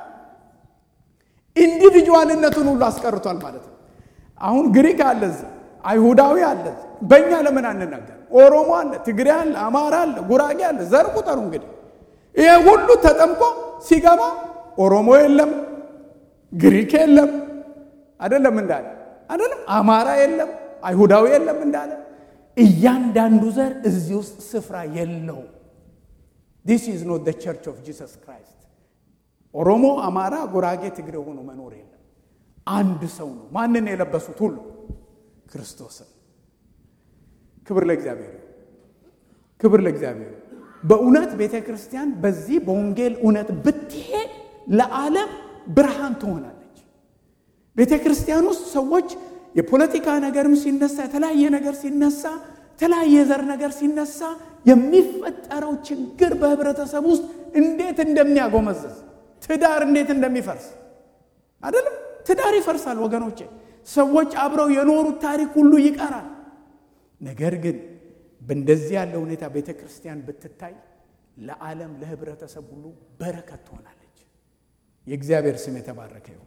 ኢንዲቪጁዋልነቱን ሁሉ አስቀርቷል ማለት ነው። አሁን ግሪክ አለ፣ አይሁዳዊ አለ። በእኛ ለምን አንናገር? ኦሮሞ አለ፣ ትግሬ አለ፣ አማራ አለ፣ ጉራጌ አለ። ዘር ቁጠሩ እንግዲህ። ይሄ ሁሉ ተጠምቆ ሲገባ ኦሮሞ የለም፣ ግሪክ የለም፣ አይደለም እንዳለ አይደለም፣ አማራ የለም አይሁዳዊ የለም እንዳለ እያንዳንዱ ዘር እዚህ ውስጥ ስፍራ የለው። ዲስ ኢዝ ኖት ቸርች ኦፍ ጂሰስ ክራይስት። ኦሮሞ፣ አማራ፣ ጉራጌ፣ ትግሬ ሆኖ መኖር የለም። አንድ ሰው ነው። ማንን የለበሱት ሁሉ ክርስቶስን። ክብር ለእግዚአብሔር፣ ክብር ለእግዚአብሔር። በእውነት ቤተ ክርስቲያን በዚህ በወንጌል እውነት ብትሄድ ለዓለም ብርሃን ትሆናለች። ቤተ ክርስቲያን ውስጥ ሰዎች የፖለቲካ ነገርም ሲነሳ የተለያየ ነገር ሲነሳ የተለያየ ዘር ነገር ሲነሳ የሚፈጠረው ችግር በህብረተሰብ ውስጥ እንዴት እንደሚያጎመዝዝ ትዳር እንዴት እንደሚፈርስ አይደለም። ትዳር ይፈርሳል ወገኖቼ። ሰዎች አብረው የኖሩት ታሪክ ሁሉ ይቀራል። ነገር ግን በእንደዚህ ያለ ሁኔታ ቤተ ክርስቲያን ብትታይ ለዓለም ለህብረተሰብ ሁሉ በረከት ትሆናለች። የእግዚአብሔር ስም የተባረከ ይሁን።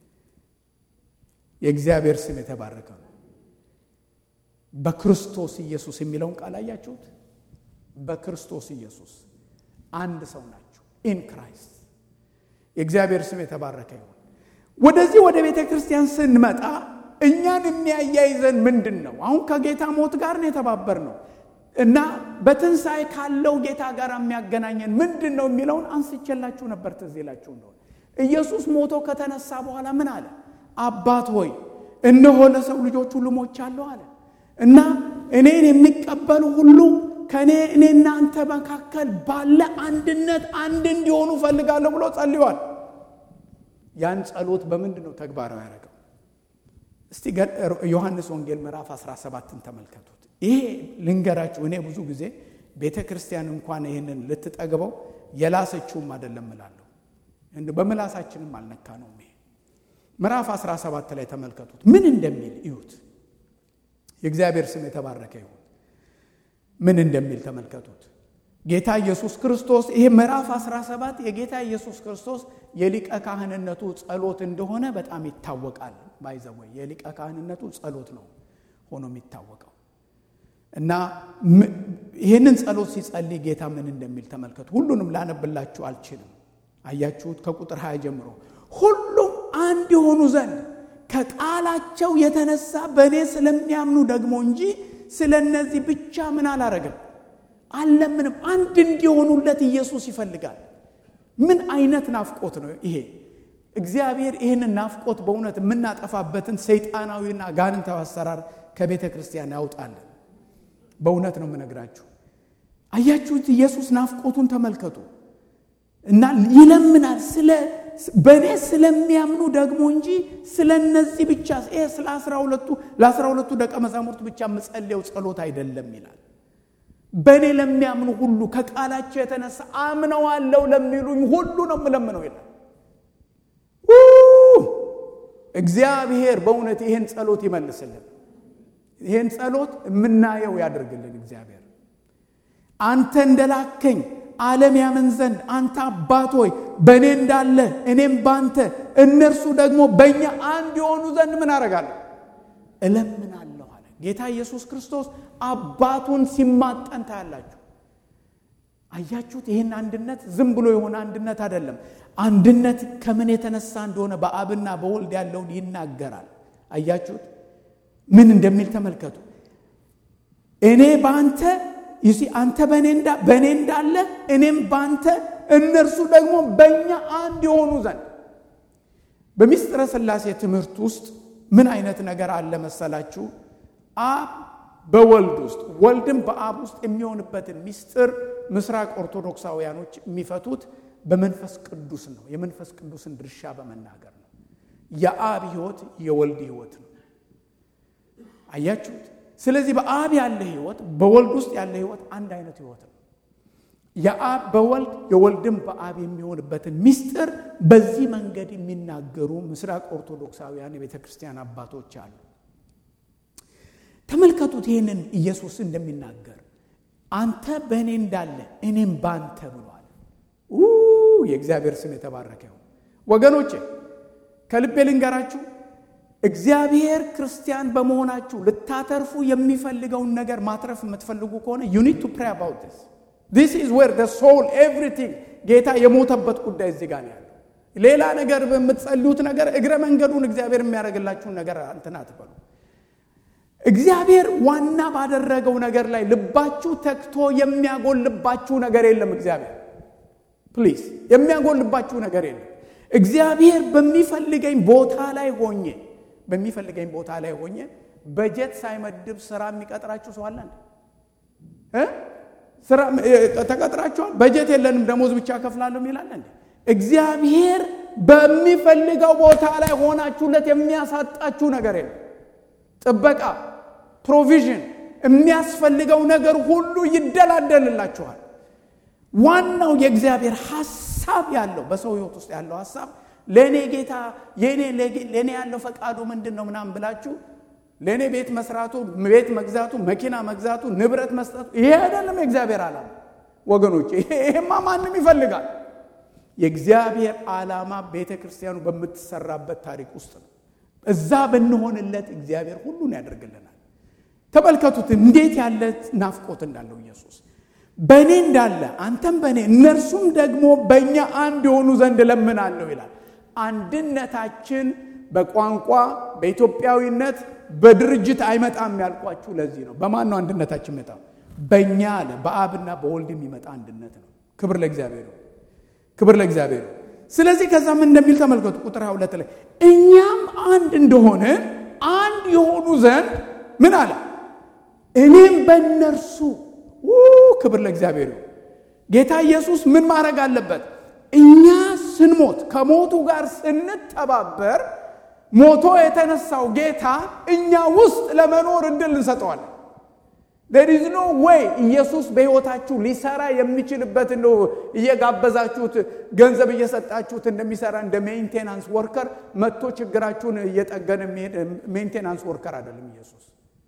የእግዚአብሔር ስም የተባረከ ነው። በክርስቶስ ኢየሱስ የሚለውን ቃል አያችሁት? በክርስቶስ ኢየሱስ አንድ ሰው ናቸው። ኢን ክራይስት የእግዚአብሔር ስም የተባረከ ይሁን። ወደዚህ ወደ ቤተ ክርስቲያን ስንመጣ እኛን የሚያያይዘን ምንድን ነው? አሁን ከጌታ ሞት ጋር ነው የተባበር ነው እና በትንሣኤ ካለው ጌታ ጋር የሚያገናኘን ምንድን ነው የሚለውን አንስቼላችሁ ነበር። ትዝ ይላችሁ እንደሆነ ኢየሱስ ሞቶ ከተነሳ በኋላ ምን አለ? አባት ሆይ እነሆ ለሰው ልጆች ሁሉ ሞቻለሁ አለ እና እኔን የሚቀበሉ ሁሉ ከእኔ እኔና አንተ መካከል ባለ አንድነት አንድ እንዲሆኑ ፈልጋለሁ ብሎ ጸልዋል። ያን ጸሎት በምንድን ነው ተግባራዊ ያደረገው? እስቲ ዮሐንስ ወንጌል ምዕራፍ 17ን ተመልከቱት። ይሄ ልንገራችሁ፣ እኔ ብዙ ጊዜ ቤተ ክርስቲያን እንኳን ይህንን ልትጠግበው የላሰችውም አይደለም እላለሁ። በምላሳችንም አልነካ ነው። ይሄ ምዕራፍ 17 ላይ ተመልከቱት ምን እንደሚል እዩት። የእግዚአብሔር ስም የተባረከ ይሁን። ምን እንደሚል ተመልከቱት። ጌታ ኢየሱስ ክርስቶስ ይሄ ምዕራፍ 17 የጌታ ኢየሱስ ክርስቶስ የሊቀ ካህንነቱ ጸሎት እንደሆነ በጣም ይታወቃል። ባይዘወይ የሊቀ ካህንነቱ ጸሎት ነው ሆኖ የሚታወቀው እና ይህንን ጸሎት ሲጸልይ ጌታ ምን እንደሚል ተመልከቱ። ሁሉንም ላነብላችሁ አልችልም። አያችሁት? ከቁጥር 20 ጀምሮ ሁሉም አንድ የሆኑ ዘንድ ከቃላቸው የተነሳ በእኔ ስለሚያምኑ ደግሞ እንጂ ስለ እነዚህ ብቻ ምን አላረግም አለምንም። አንድ እንዲሆኑለት ኢየሱስ ይፈልጋል። ምን አይነት ናፍቆት ነው ይሄ! እግዚአብሔር ይህንን ናፍቆት በእውነት የምናጠፋበትን ሰይጣናዊና ጋንንታዊ አሰራር ከቤተ ክርስቲያን ያውጣለን። በእውነት ነው የምነግራችሁ። አያችሁት? ኢየሱስ ናፍቆቱን ተመልከቱ እና ይለምናል ስለ በእኔ ስለሚያምኑ ደግሞ እንጂ ስለ እነዚህ ብቻ ይሄ ስለ አስራ ሁለቱ ለአስራ ሁለቱ ደቀ መዛሙርት ብቻ የምጸልየው ጸሎት አይደለም ይላል። በእኔ ለሚያምኑ ሁሉ ከቃላቸው የተነሳ አምነዋለሁ ለሚሉኝ ሁሉ ነው የምለምነው ይላል። እግዚአብሔር በእውነት ይህን ጸሎት ይመልስልን። ይህን ጸሎት የምናየው ያደርግልን እግዚአብሔር አንተ እንደላከኝ ዓለም ያምን ዘንድ አንተ አባት ሆይ በእኔ እንዳለ እኔም ባንተ እነርሱ ደግሞ በእኛ አንድ የሆኑ ዘንድ ምን አደርጋለሁ እለምናለሁ አለ ጌታ ኢየሱስ ክርስቶስ አባቱን ሲማጠን ታያላችሁ አያችሁት ይህን አንድነት ዝም ብሎ የሆነ አንድነት አይደለም አንድነት ከምን የተነሳ እንደሆነ በአብና በወልድ ያለውን ይናገራል አያችሁት ምን እንደሚል ተመልከቱ እኔ በአንተ ይሲ አንተ በእኔ እንዳለ እኔም በአንተ እነርሱ ደግሞ በእኛ አንድ የሆኑ ዘንድ በሚስጥረ ሥላሴ ትምህርት ውስጥ ምን አይነት ነገር አለ መሰላችሁ አብ በወልድ ውስጥ ወልድም በአብ ውስጥ የሚሆንበትን ሚስጥር ምስራቅ ኦርቶዶክሳውያኖች የሚፈቱት በመንፈስ ቅዱስ ነው የመንፈስ ቅዱስን ድርሻ በመናገር ነው የአብ ህይወት የወልድ ህይወት ነው አያችሁት ስለዚህ በአብ ያለ ህይወት በወልድ ውስጥ ያለ ህይወት አንድ አይነት ህይወት ነው የአብ በወልድ የወልድም በአብ የሚሆንበትን ሚስጥር በዚህ መንገድ የሚናገሩ ምስራቅ ኦርቶዶክሳውያን የቤተ ክርስቲያን አባቶች አሉ ተመልከቱት ይህንን ኢየሱስ እንደሚናገር አንተ በእኔ እንዳለ እኔም ባንተ ብሏል የእግዚአብሔር ስም የተባረከ ይሁን ወገኖቼ ከልቤ ልንገራችሁ እግዚአብሔር ክርስቲያን በመሆናችሁ ልታተርፉ የሚፈልገውን ነገር ማትረፍ የምትፈልጉ ከሆነ ዩ ኒድ ቱ ፕሬይ አባውት ዲስ ዲስ ኢዝ ዌር ደ ሶል ኤቭሪቲንግ ጌታ የሞተበት ጉዳይ እዚህ ጋር ያለው ሌላ ነገር በምትጸልዩት ነገር እግረ መንገዱን እግዚአብሔር የሚያደርግላችሁን ነገር እንትን አትበሉ እግዚአብሔር ዋና ባደረገው ነገር ላይ ልባችሁ ተክቶ የሚያጎልባችሁ ነገር የለም እግዚአብሔር ፕሊዝ የሚያጎልባችሁ ነገር የለም እግዚአብሔር በሚፈልገኝ ቦታ ላይ ሆኜ በሚፈልገኝ ቦታ ላይ ሆኜ በጀት ሳይመድብ ስራ የሚቀጥራችሁ ሰው አለ ስራ ተቀጥራችኋል በጀት የለንም ደሞዝ ብቻ ከፍላለሁ ይላል እንዴ እግዚአብሔር በሚፈልገው ቦታ ላይ ሆናችሁለት የሚያሳጣችሁ ነገር የለም ጥበቃ ፕሮቪዥን የሚያስፈልገው ነገር ሁሉ ይደላደልላችኋል ዋናው የእግዚአብሔር ሐሳብ ያለው በሰው ህይወት ውስጥ ያለው ሐሳብ ለእኔ ጌታ ለእኔ ያለው ፈቃዱ ምንድን ነው ምናምን ብላችሁ ለእኔ ቤት መስራቱ ቤት መግዛቱ መኪና መግዛቱ ንብረት መስጠቱ ይሄ አይደለም የእግዚአብሔር ዓላማ ወገኖች ይሄማ ማንም ይፈልጋል የእግዚአብሔር ዓላማ ቤተ ክርስቲያኑ በምትሰራበት ታሪክ ውስጥ ነው እዛ ብንሆንለት እግዚአብሔር ሁሉን ያደርግልናል ተመልከቱት እንዴት ያለ ናፍቆት እንዳለው ኢየሱስ በእኔ እንዳለ አንተም በእኔ እነርሱም ደግሞ በእኛ አንድ የሆኑ ዘንድ እለምናለሁ ይላል አንድነታችን በቋንቋ በኢትዮጵያዊነት በድርጅት አይመጣም ያልኳችሁ ለዚህ ነው በማን ነው አንድነታችን መጣ በእኛ አለ በአብና በወልድ የሚመጣ አንድነት ነው ክብር ለእግዚአብሔር ክብር ለእግዚአብሔር ስለዚህ ከዛ ምን እንደሚል ተመልከቱ ቁጥር ሁለት ላይ እኛም አንድ እንደሆነ አንድ የሆኑ ዘንድ ምን አለ እኔም በእነርሱ ክብር ለእግዚአብሔር ጌታ ኢየሱስ ምን ማድረግ አለበት እኛ ስንሞት ከሞቱ ጋር ስንተባበር ሞቶ የተነሳው ጌታ እኛ ውስጥ ለመኖር እድል እንሰጠዋለን ዴር ኢዝ ኖ ዌይ ኢየሱስ በሕይወታችሁ ሊሰራ የሚችልበት እንደው እየጋበዛችሁት ገንዘብ እየሰጣችሁት እንደሚሰራ እንደ ሜንቴናንስ ወርከር መጥቶ ችግራችሁን እየጠገነ የሚሄድ ሜንቴናንስ ወርከር አይደለም ኢየሱስ።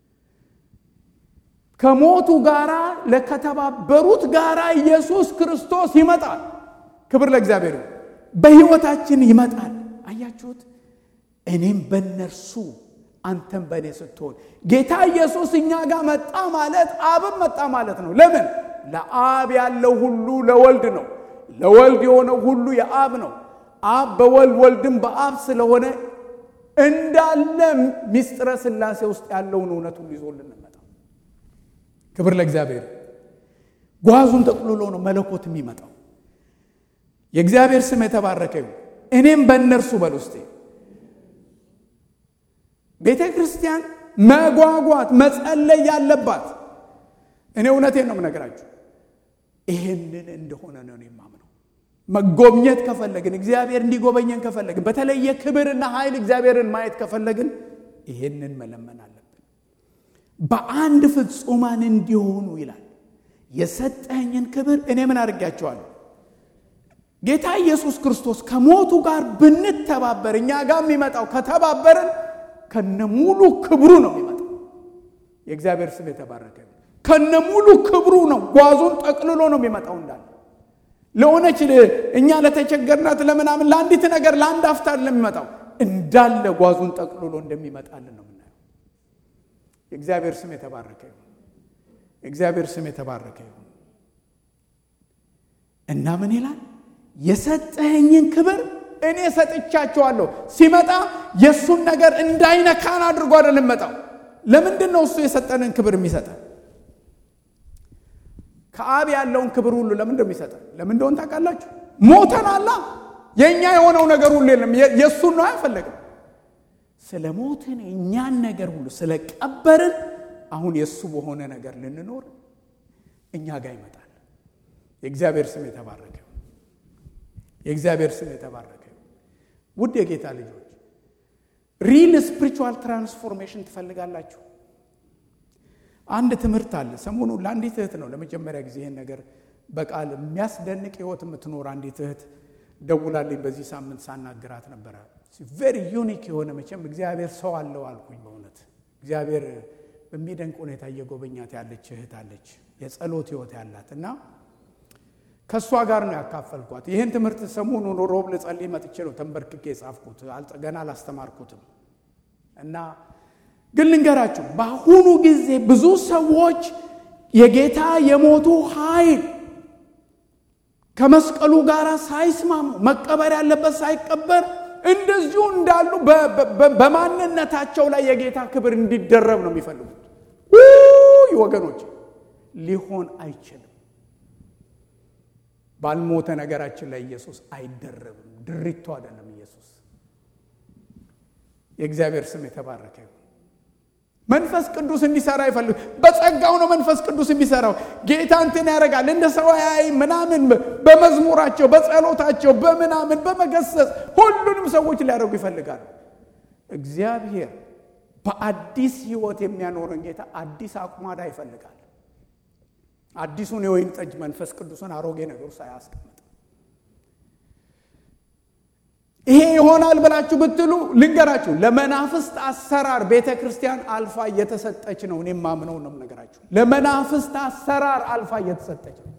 ከሞቱ ጋራ ለከተባበሩት ጋራ ኢየሱስ ክርስቶስ ይመጣል። ክብር ለእግዚአብሔር። በሕይወታችን ይመጣል። አያችሁት? እኔም በእነርሱ አንተም በእኔ ስትሆን ጌታ ኢየሱስ እኛ ጋር መጣ ማለት አብም መጣ ማለት ነው። ለምን? ለአብ ያለው ሁሉ ለወልድ ነው። ለወልድ የሆነው ሁሉ የአብ ነው። አብ በወልድ ወልድም በአብ ስለሆነ እንዳለ ሚስጥረ ሥላሴ ውስጥ ያለውን እውነት ሁሉ ይዞልን መጣ። ክብር ለእግዚአብሔር። ጓዙን ጠቅልሎ ነው መለኮት የሚመጣው። የእግዚአብሔር ስም የተባረከ ይሁን። እኔም በእነርሱ በል ውስጤ ቤተ ክርስቲያን መጓጓት መጸለይ ያለባት እኔ እውነቴን ነው የምነግራችሁ፣ ይሄንን እንደሆነ ነው የማምነው። መጎብኘት ከፈለግን እግዚአብሔር እንዲጎበኘን ከፈለግን በተለየ ክብርና ኃይል እግዚአብሔርን ማየት ከፈለግን ይሄንን መለመን አለብን። በአንድ ፍጹማን እንዲሆኑ ይላል። የሰጠኝን ክብር እኔ ምን አድርጌያቸዋለሁ? ጌታ ኢየሱስ ክርስቶስ ከሞቱ ጋር ብንተባበር እኛ ጋር የሚመጣው ከተባበርን ከነሙሉ ክብሩ ነው የሚመጣው። የእግዚአብሔር ስም የተባረከ ከነሙሉ ክብሩ ነው። ጓዙን ጠቅልሎ ነው የሚመጣው እንዳለ ለሆነች እኛ ለተቸገርናት ለምናምን ለአንዲት ነገር ለአንድ አፍታ ለሚመጣው እንዳለ ጓዙን ጠቅልሎ እንደሚመጣልን ነው የምናየው። የእግዚአብሔር ስም የተባረከ ይሁን። የእግዚአብሔር ስም የተባረከ ይሁን እና ምን ይላል? የሰጠኸኝን ክብር እኔ ሰጥቻቸዋለሁ። ሲመጣ የእሱን ነገር እንዳይነካን አድርጎ አይደለም መጣው። ለምንድን ነው እሱ የሰጠንን ክብር የሚሰጠን? ከአብ ያለውን ክብር ሁሉ ለምንድን ነው የሚሰጠን? ለምን እንደሆን ታውቃላችሁ? ሞተናላ። የእኛ የሆነው ነገር ሁሉ የለም። የእሱን ነው አይፈለግም። ስለ ሞትን የእኛን ነገር ሁሉ ስለ ቀበርን፣ አሁን የእሱ በሆነ ነገር ልንኖር እኛ ጋር ይመጣል። የእግዚአብሔር ስም የተባረከ የእግዚአብሔር ስም የተባረከ ውድ የጌታ ልጆች ሪል ስፒሪቹዋል ትራንስፎርሜሽን ትፈልጋላችሁ? አንድ ትምህርት አለ። ሰሞኑ ለአንዲት እህት ነው ለመጀመሪያ ጊዜ ይህን ነገር በቃል የሚያስደንቅ ህይወት የምትኖር አንዲት እህት ደውላልኝ በዚህ ሳምንት ሳናግራት ነበረ። ቬሪ ዩኒክ የሆነ መቼም እግዚአብሔር ሰው አለው አልኩኝ። በእውነት እግዚአብሔር በሚደንቅ ሁኔታ እየጎበኛት ያለች እህት አለች፣ የጸሎት ህይወት ያላት እና ከእሷ ጋር ነው ያካፈልኳት። ይህን ትምህርት ሰሞኑን ሮብ ልጸልይ መጥቼ ነው ተንበርክኬ የጻፍኩት። ገና አላስተማርኩትም እና ግን ልንገራችሁ፣ በአሁኑ ጊዜ ብዙ ሰዎች የጌታ የሞቱ ኃይል ከመስቀሉ ጋር ሳይስማሙ መቀበር ያለበት ሳይቀበር እንደዚሁ እንዳሉ በማንነታቸው ላይ የጌታ ክብር እንዲደረብ ነው የሚፈልጉት። ውይ ወገኖች፣ ሊሆን አይችልም። ባልሞተ ነገራችን ላይ ኢየሱስ አይደረብም። ድሪቶ አይደለም ኢየሱስ። የእግዚአብሔር ስም የተባረከ ይሁን። መንፈስ ቅዱስ እንዲሰራ ይፈልግ። በጸጋው ነው መንፈስ ቅዱስ የሚሰራው። ጌታ እንትን ያደርጋል እንደ ሰው ያይ ምናምን፣ በመዝሙራቸው በጸሎታቸው በምናምን በመገሰጽ ሁሉንም ሰዎች ሊያደርጉ ይፈልጋሉ። እግዚአብሔር በአዲስ ህይወት የሚያኖረን ጌታ አዲስ አቁማዳ ይፈልጋል። አዲሱን የወይን ጠጅ መንፈስ ቅዱስን አሮጌ ነገሩ ሳያስቀምጥ ይሄ ይሆናል ብላችሁ ብትሉ ልንገራችሁ፣ ለመናፍስት አሰራር ቤተ ክርስቲያን አልፋ እየተሰጠች ነው። እኔ ማምነው ነው ነገራችሁ። ለመናፍስት አሰራር አልፋ እየተሰጠች ነው።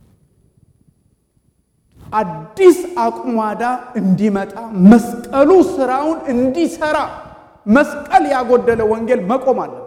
አዲስ አቁማዳ እንዲመጣ መስቀሉ ስራውን እንዲሰራ መስቀል ያጎደለ ወንጌል መቆም አለበት።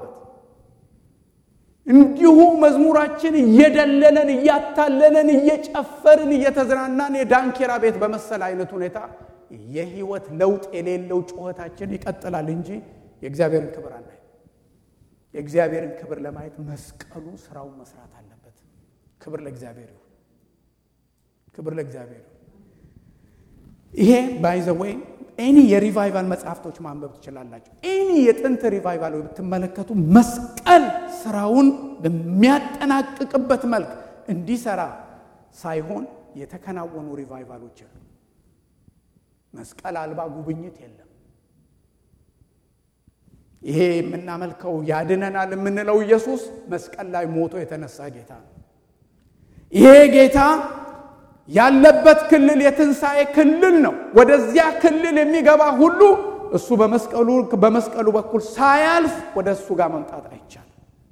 እንዲሁ መዝሙራችን እየደለለን እያታለለን እየጨፈርን እየተዝናናን የዳንኪራ ቤት በመሰለ አይነት ሁኔታ የህይወት ለውጥ የሌለው ጩኸታችን ይቀጥላል እንጂ የእግዚአብሔርን ክብር አናይ። የእግዚአብሔርን ክብር ለማየት መስቀሉ ስራውን መስራት አለበት። ክብር ለእግዚአብሔር ይሁን። ክብር ለእግዚአብሔር ይሁን። ይሄ ባይዘወይ ኤኒ የሪቫይቫል መጽሐፍቶች ማንበብ ትችላላችሁ። ኤኒ የጥንት ሪቫይቫል ብትመለከቱ መስቀል ስራውን በሚያጠናቅቅበት መልክ እንዲሰራ ሳይሆን የተከናወኑ ሪቫይቫሎች የሉ። መስቀል አልባ ጉብኝት የለም። ይሄ የምናመልከው ያድነናል የምንለው ኢየሱስ መስቀል ላይ ሞቶ የተነሳ ጌታ ነው። ይሄ ጌታ ያለበት ክልል የትንሣኤ ክልል ነው። ወደዚያ ክልል የሚገባ ሁሉ እሱ በመስቀሉ በመስቀሉ በኩል ሳያልፍ ወደ እሱ ጋር መምጣት አይቻልም።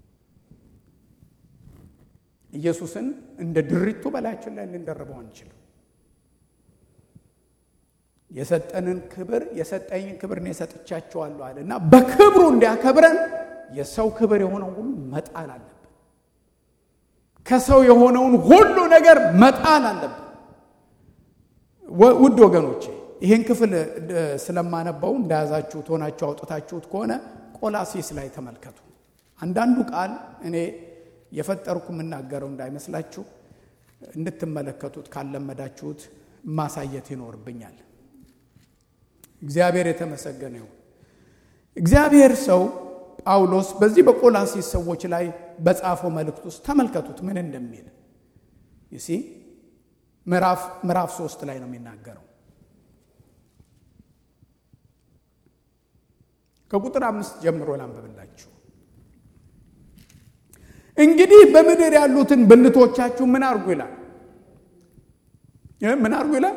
ኢየሱስን እንደ ድሪቱ በላያችን ላይ ልንደርበው አንችልም። የሰጠንን ክብር የሰጠኝን ክብር እኔ ሰጥቻቸዋለሁ አለ እና በክብሩ እንዲያከብረን የሰው ክብር የሆነውን ሁሉ መጣል አለብን። ከሰው የሆነውን ሁሉ ነገር መጣል አለብን። ውድ ወገኖቼ ይህን ክፍል ስለማነበው እንደያዛችሁት ሆናችሁ አውጥታችሁት ከሆነ ቆላሲስ ላይ ተመልከቱ። አንዳንዱ ቃል እኔ የፈጠርኩ የምናገረው እንዳይመስላችሁ እንድትመለከቱት ካለመዳችሁት ማሳየት ይኖርብኛል። እግዚአብሔር የተመሰገነ ይሁን። እግዚአብሔር ሰው ጳውሎስ በዚህ በቆላሲስ ሰዎች ላይ በጻፈው መልእክት ውስጥ ተመልከቱት ምን እንደሚል ይሲ ምዕራፍ ምዕራፍ ሶስት ላይ ነው የሚናገረው ከቁጥር አምስት ጀምሮ ላንብብላችሁ። እንግዲህ በምድር ያሉትን ብልቶቻችሁ ምን አርጉ ይላል። ምን አርጉ ይላል።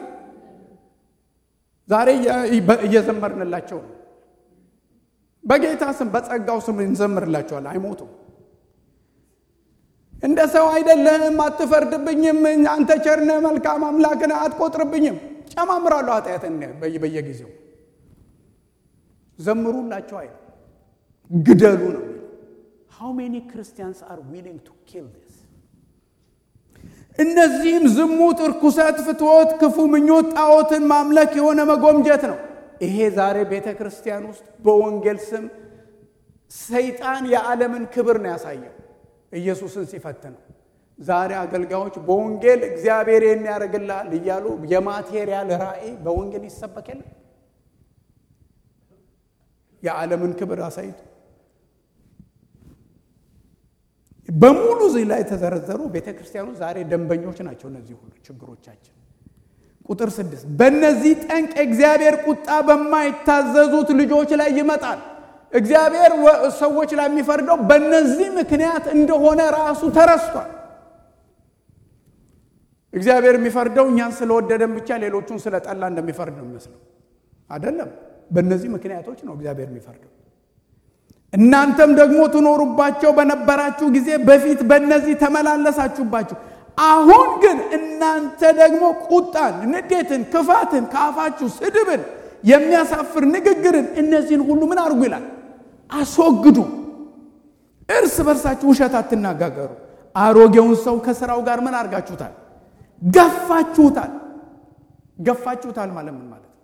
ዛሬ እየዘመርንላቸው ነው። በጌታ ስም በጸጋው ስም እንዘምርላቸዋል። አይሞቱም። እንደ ሰው አይደለህም፣ አትፈርድብኝም፣ አንተ ቸርነ መልካም አምላክን አትቆጥርብኝም። ጨማምራለሁ ኃጢአትን በየጊዜው ዘምሩላቸው አይ ግደሉ ነው። ሃው ሜኒ ክርስቲያንስ አር ዊሊንግ ቱ ኪል ዲስ። እነዚህም ዝሙት፣ እርኩሰት፣ ፍትወት፣ ክፉ ምኞት፣ ጣዖትን ማምለክ የሆነ መጎምጀት ነው። ይሄ ዛሬ ቤተ ክርስቲያን ውስጥ በወንጌል ስም ሰይጣን የዓለምን ክብር ነው ያሳየው ኢየሱስን ሲፈትነው። ዛሬ አገልጋዮች በወንጌል እግዚአብሔር የሚያደርግልሃል እያሉ የማቴሪያል ራእይ በወንጌል ይሰበክ የለም የዓለምን ክብር አሳይቶ በሙሉ እዚህ ላይ የተዘረዘሩ ቤተ ክርስቲያኑ ዛሬ ደንበኞች ናቸው። እነዚህ ሁሉ ችግሮቻችን። ቁጥር ስድስት በእነዚህ ጠንቅ እግዚአብሔር ቁጣ በማይታዘዙት ልጆች ላይ ይመጣል። እግዚአብሔር ሰዎች ላይ የሚፈርደው በእነዚህ ምክንያት እንደሆነ ራሱ ተረስቷል። እግዚአብሔር የሚፈርደው እኛን ስለወደደን ብቻ ሌሎቹን ስለጠላ እንደሚፈርድ ነው የሚመስለው። አይደለም። በእነዚህ ምክንያቶች ነው እግዚአብሔር የሚፈርደው። እናንተም ደግሞ ትኖሩባቸው በነበራችሁ ጊዜ በፊት በእነዚህ ተመላለሳችሁባቸው። አሁን ግን እናንተ ደግሞ ቁጣን፣ ንዴትን፣ ክፋትን፣ ከአፋችሁ ስድብን፣ የሚያሳፍር ንግግርን እነዚህን ሁሉ ምን አድርጉ ይላል አስወግዱ። እርስ በርሳችሁ ውሸት አትናጋገሩ። አሮጌውን ሰው ከስራው ጋር ምን አድርጋችሁታል? ገፋችሁታል። ገፋችሁታል ማለት ምን ማለት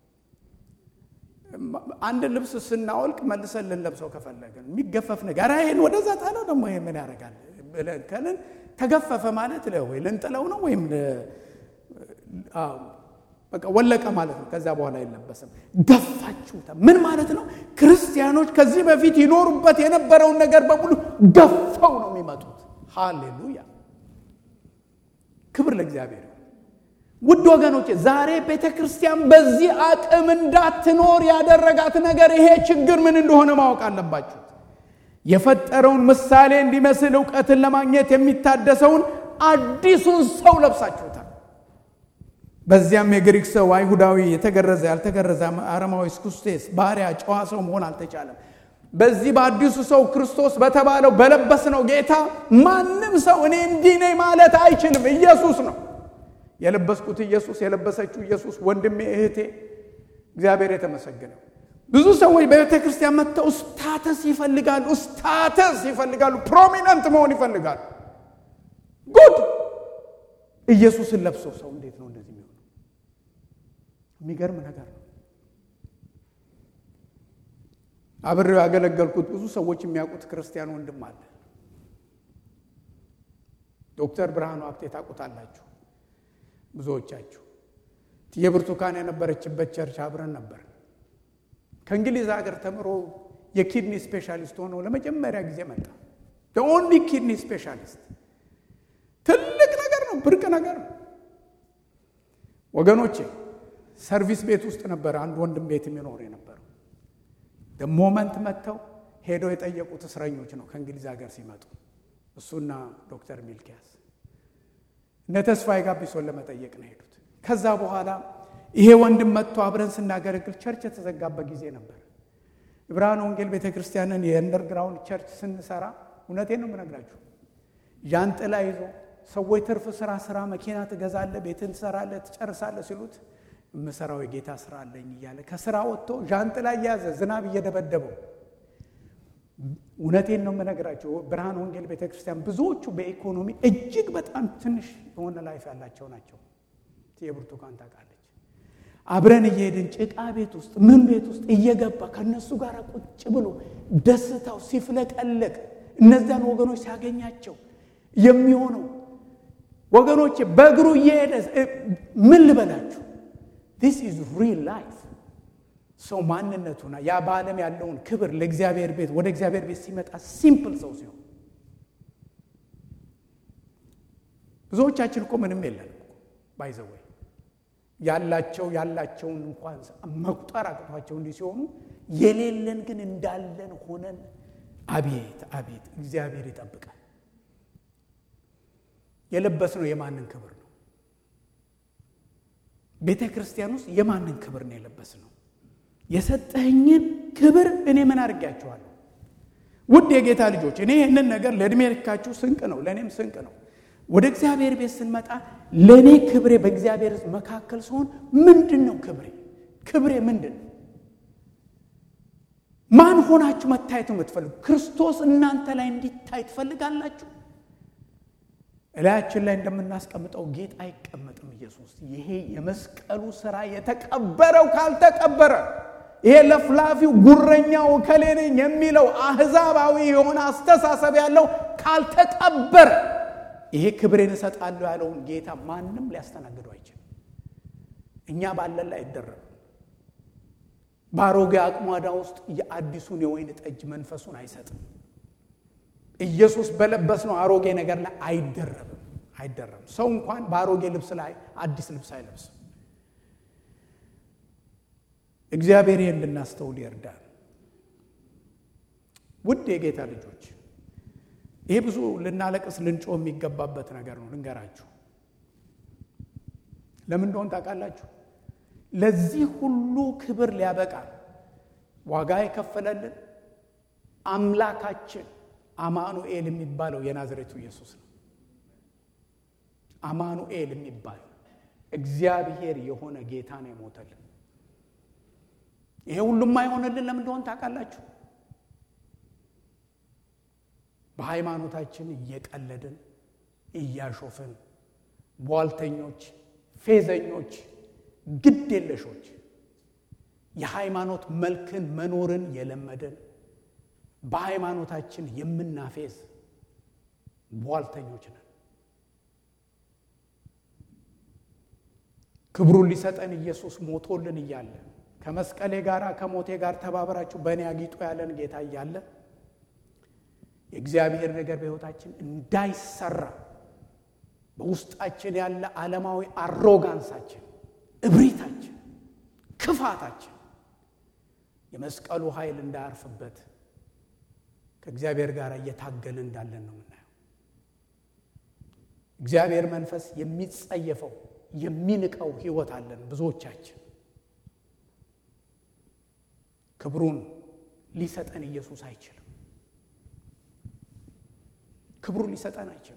አንድ ልብስ ስናወልቅ መልሰን ልንለብሰው ከፈለግን የሚገፈፍ ነገር ይህን ወደዛ ጣለው ደግሞ ይሄ ምን ያደርጋል ብለን ከልን ተገፈፈ ማለት ወይ ልንጥለው ነው ወይም በቃ ወለቀ ማለት ነው። ከዛ በኋላ አይለበስም። ገፋችሁታ ምን ማለት ነው? ክርስቲያኖች ከዚህ በፊት ይኖሩበት የነበረውን ነገር በሙሉ ገፈው ነው የሚመጡት። ሃሌሉያ! ክብር ለእግዚአብሔር። ውድ ወገኖች ዛሬ ቤተ ክርስቲያን በዚህ አቅም እንዳትኖር ያደረጋት ነገር ይሄ ችግር ምን እንደሆነ ማወቅ አለባችሁ። የፈጠረውን ምሳሌ እንዲመስል እውቀትን ለማግኘት የሚታደሰውን አዲሱን ሰው ለብሳችሁታል። በዚያም የግሪክ ሰው፣ አይሁዳዊ፣ የተገረዘ፣ ያልተገረዘ፣ አረማዊ፣ ስኩስቴስ፣ ባሪያ፣ ጨዋ ሰው መሆን አልተቻለም። በዚህ በአዲሱ ሰው ክርስቶስ በተባለው በለበስነው ጌታ ማንም ሰው እኔ እንዲህ ነኝ ማለት አይችልም። ኢየሱስ ነው የለበስኩት ኢየሱስ የለበሰችው ኢየሱስ ወንድሜ እህቴ፣ እግዚአብሔር የተመሰገነው። ብዙ ሰዎች በቤተ ክርስቲያን መጥተው ስታተስ ይፈልጋሉ፣ ስታተስ ይፈልጋሉ፣ ፕሮሚነንት መሆን ይፈልጋሉ። ጉድ ኢየሱስን ለብሶ ሰው እንዴት ነው እንደዚህ የሚሆነው? የሚገርም ነገር ነው። አብሬው ያገለገልኩት ብዙ ሰዎች የሚያውቁት ክርስቲያን ወንድም አለ። ዶክተር ብርሃኑ ሀብቴ ታውቁታላችሁ ብዙዎቻችሁ። የብርቱካን የነበረችበት ቸርች አብረን ነበር። ከእንግሊዝ ሀገር ተምሮ የኪድኒ ስፔሻሊስት ሆኖ ለመጀመሪያ ጊዜ መጣ። ኦንሊ ኪድኒ ስፔሻሊስት ትልቅ ነገር ነው፣ ብርቅ ነገር ነው ወገኖቼ። ሰርቪስ ቤት ውስጥ ነበረ አንድ ወንድም ቤት የሚኖር የነበረው ሞመንት መጥተው ሄደው የጠየቁት እስረኞች ነው ከእንግሊዝ ሀገር ሲመጡ እሱና ዶክተር ሚልኪያስ እነ ተስፋዬ ጋቢሶን ለመጠየቅ ነው ሄዱት። ከዛ በኋላ ይሄ ወንድም መጥቶ አብረን ስናገለግል ቸርች የተዘጋበት ጊዜ ነበር። የብርሃን ወንጌል ቤተ ክርስቲያንን የእንደርግራውንድ ቸርች ስንሰራ እውነቴን ነው የምነግራችሁ፣ ዣንጥላ ይዞ ሰዎች ትርፍ ስራ ስራ መኪና ትገዛለህ፣ ቤትን ትሰራለህ፣ ትጨርሳለህ ሲሉት የምሰራው የጌታ ስራ አለኝ እያለ ከስራ ወጥቶ ዣንጥላ እያያዘ ዝናብ እየደበደበው እውነቴን ነው የምነግራቸው። ብርሃን ወንጌል ቤተ ክርስቲያን ብዙዎቹ በኢኮኖሚ እጅግ በጣም ትንሽ የሆነ ላይፍ ያላቸው ናቸው። የብርቱካን ታውቃለች። አብረን እየሄድን ጭቃ ቤት ውስጥ ምን ቤት ውስጥ እየገባ ከእነሱ ጋር ቁጭ ብሎ ደስታው ሲፍለቀለቅ እነዚያን ወገኖች ሲያገኛቸው የሚሆነው ወገኖች በእግሩ እየሄደ ምን ልበላችሁ ዲስ ኢዝ ሪል ላይፍ ሰው ማንነቱና ያ በዓለም ያለውን ክብር ለእግዚአብሔር ቤት ወደ እግዚአብሔር ቤት ሲመጣ ሲምፕል ሰው ሲሆን ብዙዎቻችን እኮ ምንም የለንም ባይዘወይ ያላቸው ያላቸውን እንኳን መቁጠር አቅቷቸው እንዲህ ሲሆኑ የሌለን ግን እንዳለን ሆነን አቤት አቤት እግዚአብሔር ይጠብቃል። የለበስነው የማንን ክብር ነው? ቤተ ክርስቲያን ውስጥ የማንን ክብር ነው የለበስነው? የሰጠኸኝን ክብር እኔ ምን አድርጌያችኋለሁ? ውድ የጌታ ልጆች እኔ ይህንን ነገር ለዕድሜ ልካችሁ ስንቅ ነው፣ ለእኔም ስንቅ ነው። ወደ እግዚአብሔር ቤት ስንመጣ ለእኔ ክብሬ በእግዚአብሔር ሕዝብ መካከል ሲሆን ምንድን ነው ክብሬ? ክብሬ ምንድን ነው? ማን ሆናችሁ መታየት የምትፈልጉ? ክርስቶስ እናንተ ላይ እንዲታይ ትፈልጋላችሁ? እላያችን ላይ እንደምናስቀምጠው ጌጥ አይቀመጥም። ኢየሱስ ይሄ የመስቀሉ ስራ የተቀበረው ካልተቀበረ ይሄ ለፍላፊው ጉረኛው እከሌ ነኝ የሚለው አህዛባዊ የሆነ አስተሳሰብ ያለው ካልተቀበረ ይሄ ክብሬን እሰጣለሁ ያለውን ጌታ ማንም ሊያስተናግደው አይችልም። እኛ ባለን ላይ አይደረም። በአሮጌ አቅሟዳ ውስጥ የአዲሱን የወይን ጠጅ መንፈሱን አይሰጥም። ኢየሱስ በለበስነው አሮጌ ነገር ላይ አይደረብም አይደረብም። ሰው እንኳን በአሮጌ ልብስ ላይ አዲስ ልብስ አይለብስም። እግዚአብሔር ይህን እንድናስተውል ይርዳል። ውድ የጌታ ልጆች ይሄ ብዙ ልናለቅስ ልንጮ የሚገባበት ነገር ነው። ልንገራችሁ ለምን እንደሆን ታውቃላችሁ? ለዚህ ሁሉ ክብር ሊያበቃ ዋጋ የከፈለልን አምላካችን አማኑኤል የሚባለው የናዝሬቱ ኢየሱስ ነው። አማኑኤል የሚባል እግዚአብሔር የሆነ ጌታ ነው የሞተልን። ይሄ ሁሉም አይሆንልን ለምን እንደሆን ታውቃላችሁ? በሃይማኖታችን እየቀለድን እያሾፍን ቧልተኞች፣ ፌዘኞች፣ ግድ የለሾች የሃይማኖት መልክን መኖርን የለመድን በሃይማኖታችን የምናፌዝ ቧልተኞች ነን። ክብሩን ሊሰጠን ኢየሱስ ሞቶልን እያለ ከመስቀሌ ጋር ከሞቴ ጋር ተባብራችሁ በእኔ አጊጦ ያለን ጌታ እያለ የእግዚአብሔር ነገር በሕይወታችን እንዳይሰራ በውስጣችን ያለ ዓለማዊ አሮጋንሳችን፣ እብሪታችን፣ ክፋታችን የመስቀሉ ኃይል እንዳያርፍበት ከእግዚአብሔር ጋር እየታገልን እንዳለን ነው የምናየው። እግዚአብሔር መንፈስ የሚጸየፈው የሚንቀው ሕይወት አለን ብዙዎቻችን። ክብሩን ሊሰጠን ኢየሱስ አይችልም። ክብሩን ሊሰጠን አይችልም።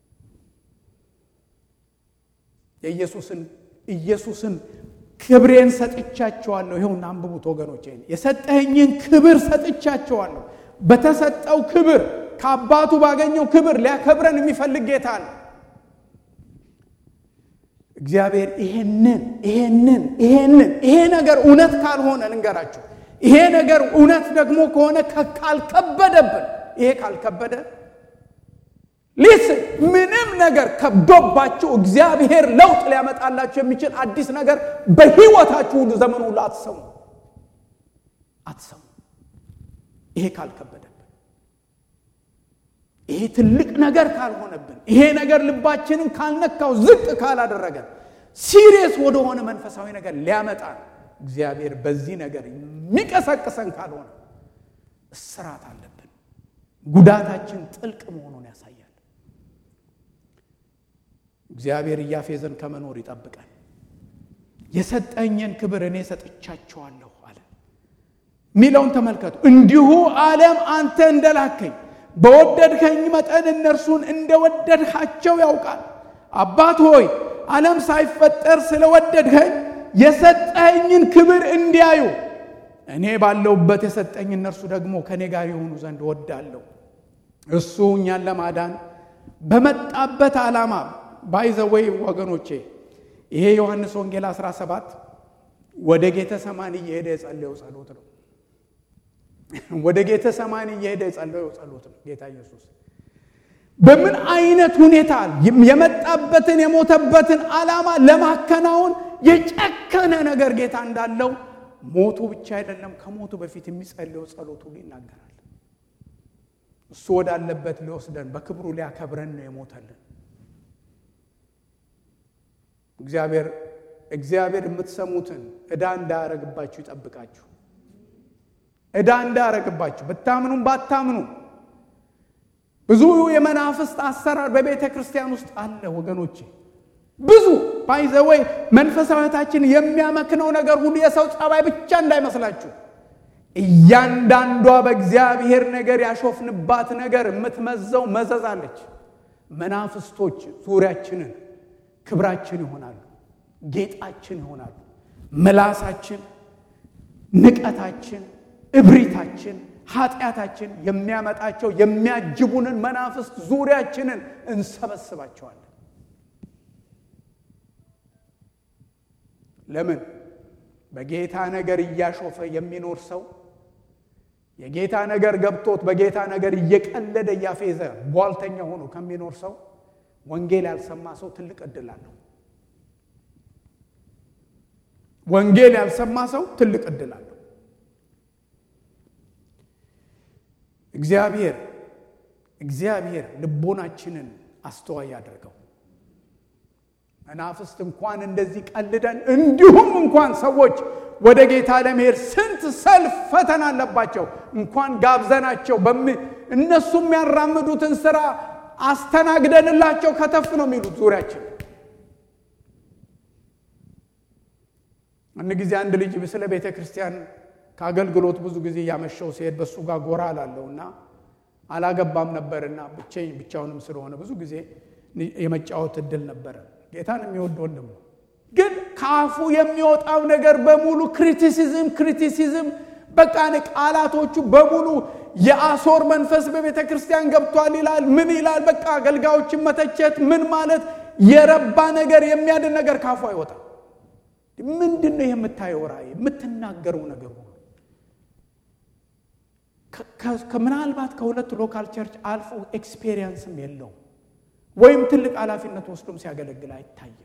የኢየሱስን ኢየሱስን ክብሬን ሰጥቻቸዋለሁ። ይኸውና አንብቡት ወገኖች፣ የሰጠኸኝን ክብር ሰጥቻቸዋለሁ። በተሰጠው ክብር ከአባቱ ባገኘው ክብር ሊያከብረን የሚፈልግ ጌታ አለ። እግዚአብሔር ይሄንን ይሄንን ይሄንን ይሄ ነገር እውነት ካልሆነ ልንገራችሁ፣ ይሄ ነገር እውነት ደግሞ ከሆነ ካልከበደብን ይሄ ካልከበደ ሊስን ምንም ነገር ከብዶባችሁ እግዚአብሔር ለውጥ ሊያመጣላችሁ የሚችል አዲስ ነገር በሕይወታችሁ ሁሉ ዘመኑ ሁሉ አትሰሙ አትሰሙ። ይሄ ካልከበደብን፣ ይሄ ትልቅ ነገር ካልሆነብን፣ ይሄ ነገር ልባችንን ካልነካው፣ ዝቅ ካላደረገን፣ ሲሪየስ ወደሆነ መንፈሳዊ ነገር ሊያመጣ እግዚአብሔር በዚህ ነገር የሚቀሰቅሰን ካልሆነ እስራት አለብን። ጉዳታችን ጥልቅ መሆኑን ያሳያል። እግዚአብሔር እያፌዘን ከመኖር ይጠብቃል። የሰጠኝን ክብር እኔ ሰጥቻቸዋለሁ አለ ሚለውን ተመልከቱ። እንዲሁ ዓለም አንተ እንደላከኝ በወደድከኝ መጠን እነርሱን እንደወደድካቸው ያውቃል። አባት ሆይ ዓለም ሳይፈጠር ስለወደድከኝ የሰጠኝን ክብር እንዲያዩ እኔ ባለውበት የሰጠኝ እነርሱ ደግሞ ከእኔ ጋር የሆኑ ዘንድ ወዳለሁ። እሱ እኛን ለማዳን በመጣበት ዓላማ ባይዘወይ ወገኖቼ ይሄ ዮሐንስ ወንጌል 17 ወደ ጌተ ሰማን እየሄደ የጸለየው ጸሎት ነው። ወደ ጌተ ሰማን እየሄደ የጸለየው ጸሎት ነው። ጌታ ኢየሱስ በምን አይነት ሁኔታ የመጣበትን የሞተበትን ዓላማ ለማከናወን የጨከነ ነገር ጌታ እንዳለው ሞቱ ብቻ አይደለም፣ ከሞቱ በፊት የሚጸልየው ጸሎት ሁሉ ይናገራል። እሱ ወዳለበት ሊወስደን በክብሩ ሊያከብረን ነው የሞተልን። እግዚአብሔር እግዚአብሔር የምትሰሙትን ዕዳ እንዳያረግባችሁ ይጠብቃችሁ። ዕዳ እንዳያረግባችሁ ብታምኑም ባታምኑ ብዙ የመናፍስት አሰራር በቤተ ክርስቲያን ውስጥ አለ ወገኖቼ። ብዙ ባይዘወይ መንፈሳዊታችን የሚያመክነው ነገር ሁሉ የሰው ጸባይ ብቻ እንዳይመስላችሁ። እያንዳንዷ በእግዚአብሔር ነገር ያሾፍንባት ነገር የምትመዘው መዘዝ አለች። መናፍስቶች ዙሪያችንን ክብራችን ይሆናሉ፣ ጌጣችን ይሆናሉ። ምላሳችን፣ ንቀታችን፣ እብሪታችን፣ ኃጢአታችን የሚያመጣቸው የሚያጅቡንን መናፍስት ዙሪያችንን እንሰበስባቸዋለን። ለምን? በጌታ ነገር እያሾፈ የሚኖር ሰው የጌታ ነገር ገብቶት በጌታ ነገር እየቀለደ እያፌዘ ቧልተኛ ሆኖ ከሚኖር ሰው ወንጌል ያልሰማ ሰው ትልቅ እድል አለው። ወንጌል ያልሰማ ሰው ትልቅ እድል አለው። እግዚአብሔር እግዚአብሔር ልቦናችንን አስተዋይ ያደርገው። መናፍስት እንኳን እንደዚህ ቀልደን እንዲሁም እንኳን ሰዎች ወደ ጌታ ለመሄድ ስንት ሰልፍ ፈተና አለባቸው። እንኳን ጋብዘናቸው እነሱ የሚያራምዱትን ስራ አስተናግደንላቸው ከተፍ ነው የሚሉት ዙሪያችን። አንድ ጊዜ አንድ ልጅ ስለ ቤተ ክርስቲያን ከአገልግሎት ብዙ ጊዜ እያመሸው ሲሄድ በእሱ ጋር ጎራ አላለው እና አላገባም ነበርና ብቻኝ ብቻውንም ስለሆነ ብዙ ጊዜ የመጫወት እድል ነበረ። ጌታን የሚወድ ወንድም ነው። ግን ከአፉ የሚወጣው ነገር በሙሉ ክሪቲሲዝም ክሪቲሲዝም በቃ ቃላቶቹ በሙሉ የአሶር መንፈስ በቤተ ክርስቲያን ገብቷል ይላል። ምን ይላል? በቃ አገልጋዮችን መተቸት ምን ማለት የረባ ነገር የሚያድን ነገር ካፉ አይወጣም። ምንድን ነው የምታየው ራእይ የምትናገረው ነገር ሁሉ ምናልባት ከሁለት ሎካል ቸርች አልፎ ኤክስፔሪየንስም የለውም ወይም ትልቅ ኃላፊነት ወስዶም ሲያገለግል አይታይም።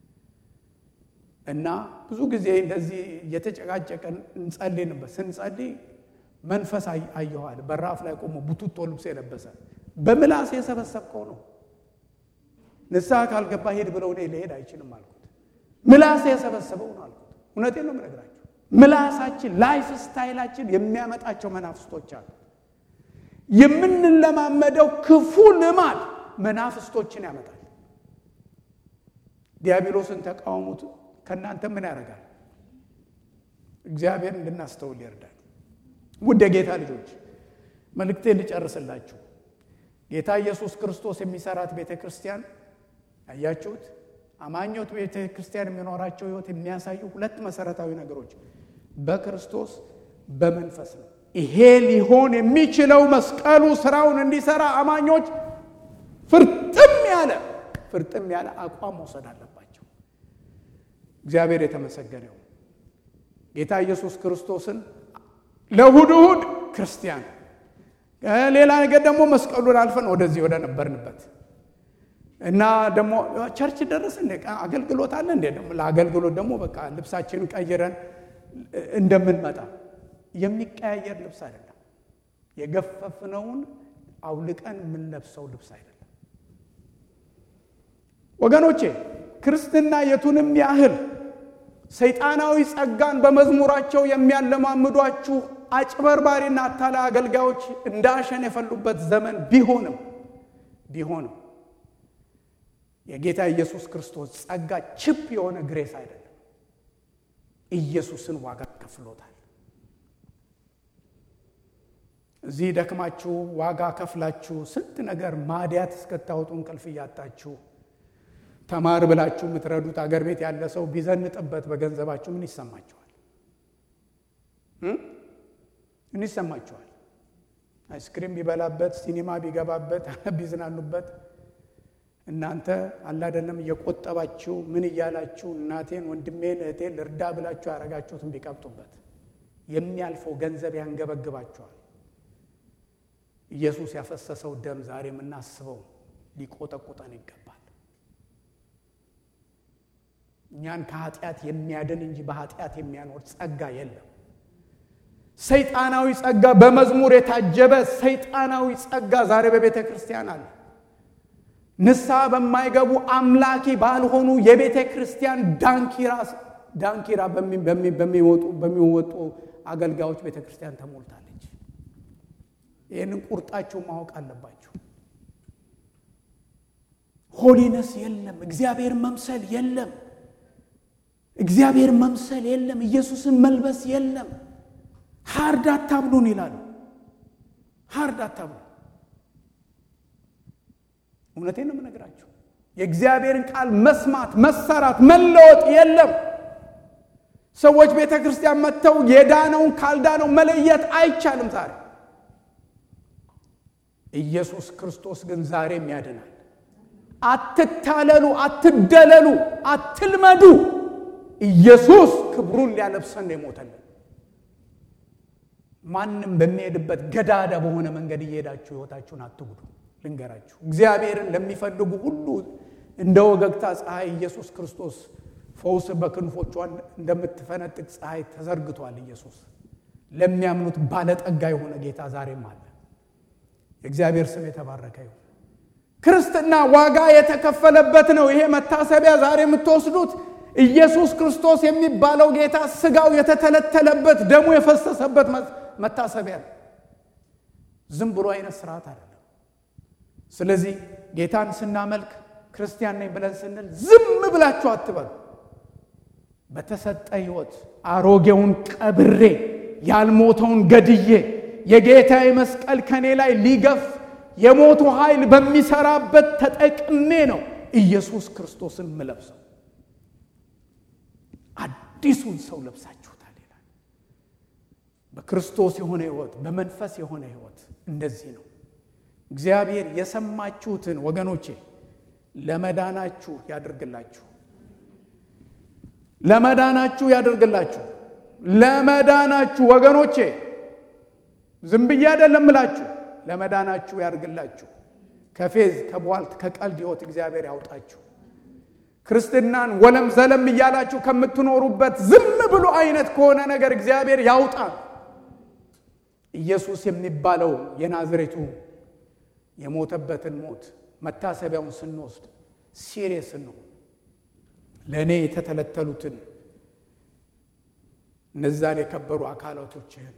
እና ብዙ ጊዜ እንደዚህ እየተጨቃጨቀን እንጸልይ ነበር። ስንጸልይ መንፈስ አየኋል። በራፍ ላይ ቆሞ ቡቱቶ ልብስ የለበሰ በምላስ የሰበሰብከው ነው። ንስሐ ካልገባ ሄድ ብለው እኔ ልሄድ አይችልም አልኩት። ምላስ የሰበሰበው ነው አልኩት። እውነቴን ነው የምነግራችሁ። ምላሳችን ላይፍ ስታይላችን የሚያመጣቸው መናፍስቶች አሉ። የምንለማመደው ክፉ ልማድ መናፍስቶችን ያመጣል። ዲያብሎስን ተቃወሙት። ከእናንተ ምን ያደርጋል? እግዚአብሔር እንድናስተውል ይርዳል። ውድ የጌታ ልጆች መልእክቴን ልጨርስላችሁ። ጌታ ኢየሱስ ክርስቶስ የሚሰራት ቤተ ክርስቲያን ያያችሁት አማኞት ቤተ ክርስቲያን የሚኖራቸው ሕይወት የሚያሳዩ ሁለት መሰረታዊ ነገሮች በክርስቶስ በመንፈስ ነው። ይሄ ሊሆን የሚችለው መስቀሉ ስራውን እንዲሰራ አማኞች ፍርጥም ያለ ፍርጥም ያለ አቋም መውሰድ አለባቸው። እግዚአብሔር የተመሰገነው ጌታ ኢየሱስ ክርስቶስን ለእሑድ እሑድ ክርስቲያን ሌላ ነገር ደግሞ መስቀሉን አልፈን ወደዚህ ወደ ነበርንበት እና ደግሞ ቸርች ደረስ እንደ አገልግሎት አለ እንደ ደግሞ ለአገልግሎት ደግሞ በቃ ልብሳችንን ቀይረን እንደምንመጣ የሚቀያየር ልብስ አይደለም። የገፈፍነውን አውልቀን የምንለብሰው ልብስ አይደለም። ወገኖቼ ክርስትና የቱንም ያህል ሰይጣናዊ ጸጋን በመዝሙራቸው የሚያለማምዷችሁ አጭበርባሪና አታላይ አገልጋዮች እንደ አሸን የፈሉበት ዘመን ቢሆንም ቢሆንም የጌታ ኢየሱስ ክርስቶስ ጸጋ ችፕ የሆነ ግሬስ አይደለም። ኢየሱስን ዋጋ ከፍሎታል። እዚህ ደክማችሁ ዋጋ ከፍላችሁ ስንት ነገር ማዲያት እስከታወጡ እንቅልፍ እያጣችሁ ተማር ብላችሁ የምትረዱት አገር ቤት ያለ ሰው ቢዘንጥበት በገንዘባችሁ ምን ይሰማችኋል? ምን ይሰማችኋል? አይስክሪም ቢበላበት፣ ሲኒማ ቢገባበት፣ ቢዝናኑበት እናንተ አላደለም እየቆጠባችሁ ምን እያላችሁ እናቴን ወንድሜን እህቴን ልርዳ ብላችሁ ያደረጋችሁትን ቢቀብጡበት የሚያልፈው ገንዘብ ያንገበግባችኋል። ኢየሱስ ያፈሰሰው ደም ዛሬ የምናስበው ሊቆጠቁጠን ይገባል። እኛን ከኃጢአት የሚያድን እንጂ በኃጢአት የሚያኖር ጸጋ የለም። ሰይጣናዊ ጸጋ፣ በመዝሙር የታጀበ ሰይጣናዊ ጸጋ ዛሬ በቤተ ክርስቲያን አለ። ንስሐ በማይገቡ አምላኪ ባልሆኑ የቤተ ክርስቲያን ዳንኪራ ዳንኪራ በሚወጡ አገልጋዮች ቤተ ክርስቲያን ተሞልታለች። ይህንን ቁርጣችሁ ማወቅ አለባችሁ። ሆሊነስ የለም። እግዚአብሔር መምሰል የለም። እግዚአብሔር መምሰል የለም። ኢየሱስን መልበስ የለም። ሀርድ አታብሉን ይላሉ። ሀርድ አታብሉ። እውነቴን ነው የምነግራችሁ። የእግዚአብሔርን ቃል መስማት፣ መሰራት፣ መለወጥ የለም። ሰዎች ቤተ ክርስቲያን መጥተው የዳነውን ካልዳነው መለየት አይቻልም። ዛሬ ኢየሱስ ክርስቶስ ግን ዛሬም ያድናል። አትታለሉ፣ አትደለሉ፣ አትልመዱ። ኢየሱስ ክብሩን ሊያለብሰን ነው የሞተልን። ማንም በሚሄድበት ገዳዳ በሆነ መንገድ እየሄዳችሁ ሕይወታችሁን አትጉዱ። ልንገራችሁ፣ እግዚአብሔርን ለሚፈልጉ ሁሉ እንደ ወገግታ ፀሐይ ኢየሱስ ክርስቶስ ፈውስ በክንፎቿን እንደምትፈነጥቅ ፀሐይ ተዘርግቷል። ኢየሱስ ለሚያምኑት ባለጠጋ የሆነ ጌታ ዛሬም አለ። የእግዚአብሔር ስም የተባረከ ይሁን። ክርስትና ዋጋ የተከፈለበት ነው። ይሄ መታሰቢያ ዛሬ የምትወስዱት ኢየሱስ ክርስቶስ የሚባለው ጌታ ስጋው የተተለተለበት ደሙ የፈሰሰበት መታሰቢያ ነው። ዝም ብሎ አይነት ስርዓት አይደለም። ስለዚህ ጌታን ስናመልክ ክርስቲያን ነኝ ብለን ስንል ዝም ብላችሁ አትበሉ። በተሰጠ ሕይወት አሮጌውን ቀብሬ ያልሞተውን ገድዬ የጌታዬ መስቀል ከኔ ላይ ሊገፍ የሞቱ ኃይል በሚሰራበት ተጠቅሜ ነው ኢየሱስ ክርስቶስን ምለብሰው። አዲሱን ሰው ለብሳችሁታል ይላል። በክርስቶስ የሆነ ሕይወት፣ በመንፈስ የሆነ ሕይወት እንደዚህ ነው። እግዚአብሔር የሰማችሁትን ወገኖቼ ለመዳናችሁ ያደርግላችሁ። ለመዳናችሁ ያደርግላችሁ። ለመዳናችሁ ወገኖቼ ዝም ብዬ አይደለም እላችሁ፣ ለመዳናችሁ ያደርግላችሁ። ከፌዝ ከቧልት ከቀልድ ሕይወት እግዚአብሔር ያውጣችሁ። ክርስትናን ወለም ዘለም እያላችሁ ከምትኖሩበት ዝም ብሎ አይነት ከሆነ ነገር እግዚአብሔር ያውጣ። ኢየሱስ የሚባለው የናዝሬቱ የሞተበትን ሞት መታሰቢያውን ስንወስድ ሲሪየስ ነው። ለእኔ የተተለተሉትን እነዛን የከበሩ አካላቶችህን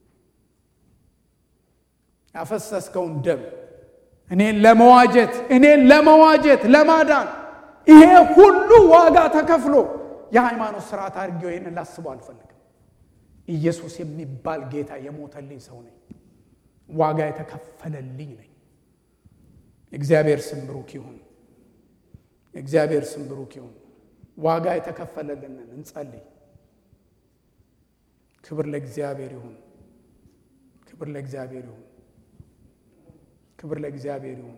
ያፈሰስከውን ደም እኔን ለመዋጀት እኔን ለመዋጀት ለማዳን ይሄ ሁሉ ዋጋ ተከፍሎ የሃይማኖት ስርዓት አድርጌው ይህንን ላስበው አልፈልግም። ኢየሱስ የሚባል ጌታ የሞተልኝ ሰው ነኝ። ዋጋ የተከፈለልኝ ነኝ። የእግዚአብሔር ስም ብሩክ ይሁን። የእግዚአብሔር ስም ብሩክ ይሁን። ዋጋ የተከፈለልንን እንጸልይ። ክብር ለእግዚአብሔር ይሁን። ክብር ለእግዚአብሔር ይሁን። ክብር ለእግዚአብሔር ይሁን።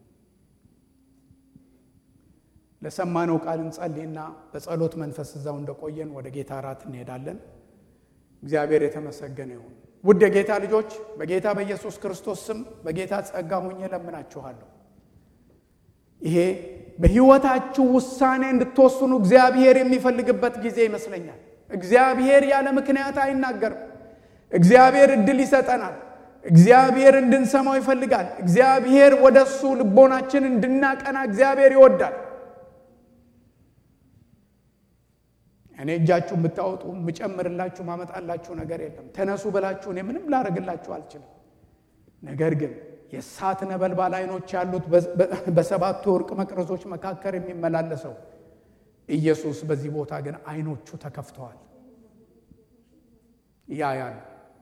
ለሰማነው ቃል እንጸልይና በጸሎት መንፈስ እዛው እንደቆየን ወደ ጌታ እራት እንሄዳለን። እግዚአብሔር የተመሰገነ ይሁን። ውድ የጌታ ልጆች በጌታ በኢየሱስ ክርስቶስ ስም በጌታ ጸጋ ሁኜ ለምናችኋለሁ። ይሄ በሕይወታችሁ ውሳኔ እንድትወስኑ እግዚአብሔር የሚፈልግበት ጊዜ ይመስለኛል። እግዚአብሔር ያለ ምክንያት አይናገርም። እግዚአብሔር እድል ይሰጠናል። እግዚአብሔር እንድንሰማው ይፈልጋል። እግዚአብሔር ወደ እሱ ልቦናችን እንድናቀና እግዚአብሔር ይወዳል። እኔ እኔ እጃችሁ የምታወጡ የምጨምርላችሁ ማመጣላችሁ ነገር የለም። ተነሱ ብላችሁ እኔ ምንም ላደርግላችሁ አልችልም። ነገር ግን የእሳት ነበልባል አይኖች ያሉት በሰባቱ ወርቅ መቅረዞች መካከል የሚመላለሰው ኢየሱስ በዚህ ቦታ ግን አይኖቹ ተከፍተዋል። ያ ያሉ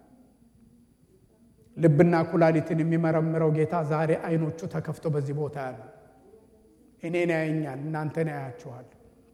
ልብና ኩላሊትን የሚመረምረው ጌታ ዛሬ አይኖቹ ተከፍተው በዚህ ቦታ ያሉ እኔን ያየኛል፣ እናንተን ያያችኋል።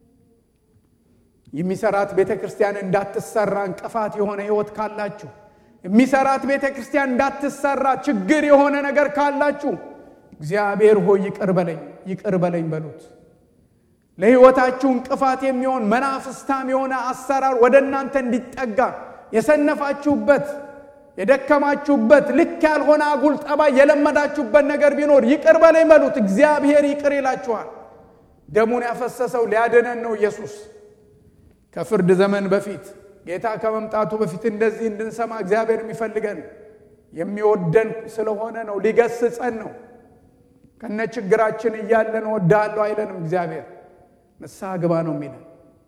የሚሰራት ቤተ ክርስቲያን እንዳትሰራ እንቅፋት የሆነ ህይወት ካላችሁ የሚሰራት ቤተ ክርስቲያን እንዳትሰራ ችግር የሆነ ነገር ካላችሁ እግዚአብሔር ሆይ ይቅር በለኝ ይቅር በለኝ በሉት። ለህይወታችሁ እንቅፋት የሚሆን መናፍስታም የሆነ አሰራር ወደ እናንተ እንዲጠጋ የሰነፋችሁበት የደከማችሁበት ልክ ያልሆነ አጉል ጠባይ የለመዳችሁበት ነገር ቢኖር ይቅር በለኝ በሉት። እግዚአብሔር ይቅር ይላችኋል። ደሙን ያፈሰሰው ሊያድነን ነው ኢየሱስ ከፍርድ ዘመን በፊት ጌታ ከመምጣቱ በፊት እንደዚህ እንድንሰማ እግዚአብሔር የሚፈልገን የሚወደን ስለሆነ ነው። ሊገስጸን ነው። ከነ ችግራችን እያለን ወዳለሁ አይለንም። እግዚአብሔር ንስሐ ግባ ነው የሚለን።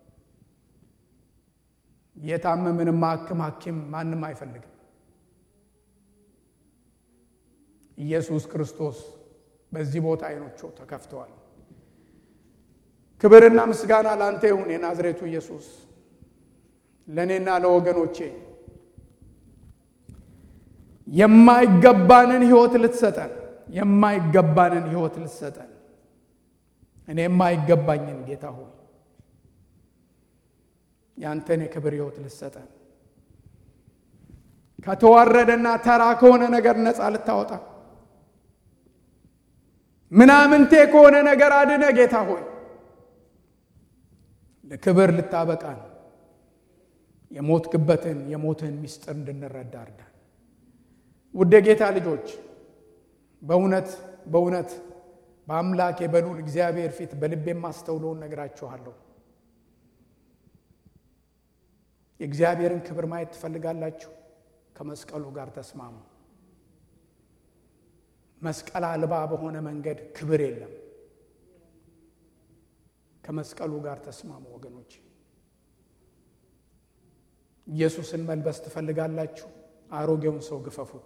የታመምንም ማክም ሐኪም ማንም አይፈልግም። ኢየሱስ ክርስቶስ በዚህ ቦታ አይኖቹ ተከፍተዋል። ክብርና ምስጋና ለአንተ ይሁን የናዝሬቱ ኢየሱስ ለእኔና ለወገኖቼ የማይገባንን ህይወት ልትሰጠን የማይገባንን ህይወት ልትሰጠን እኔ የማይገባኝን ጌታ ሆይ ያንተን የክብር ህይወት ልትሰጠን ከተዋረደና ተራ ከሆነ ነገር ነፃ ልታወጣ ምናምንቴ ከሆነ ነገር አድነ ጌታ ሆይ ለክብር ልታበቃን የሞትክበትን የሞትህን ምስጢር እንድንረዳ እርዳን። ውድ ጌታ ልጆች በእውነት በእውነት በአምላክ የበሉን እግዚአብሔር ፊት በልቤ የማስተውለውን ነግራችኋለሁ። የእግዚአብሔርን ክብር ማየት ትፈልጋላችሁ? ከመስቀሉ ጋር ተስማሙ። መስቀል አልባ በሆነ መንገድ ክብር የለም። ከመስቀሉ ጋር ተስማሙ ወገኖች። ኢየሱስን መልበስ ትፈልጋላችሁ? አሮጌውን ሰው ግፈፉት።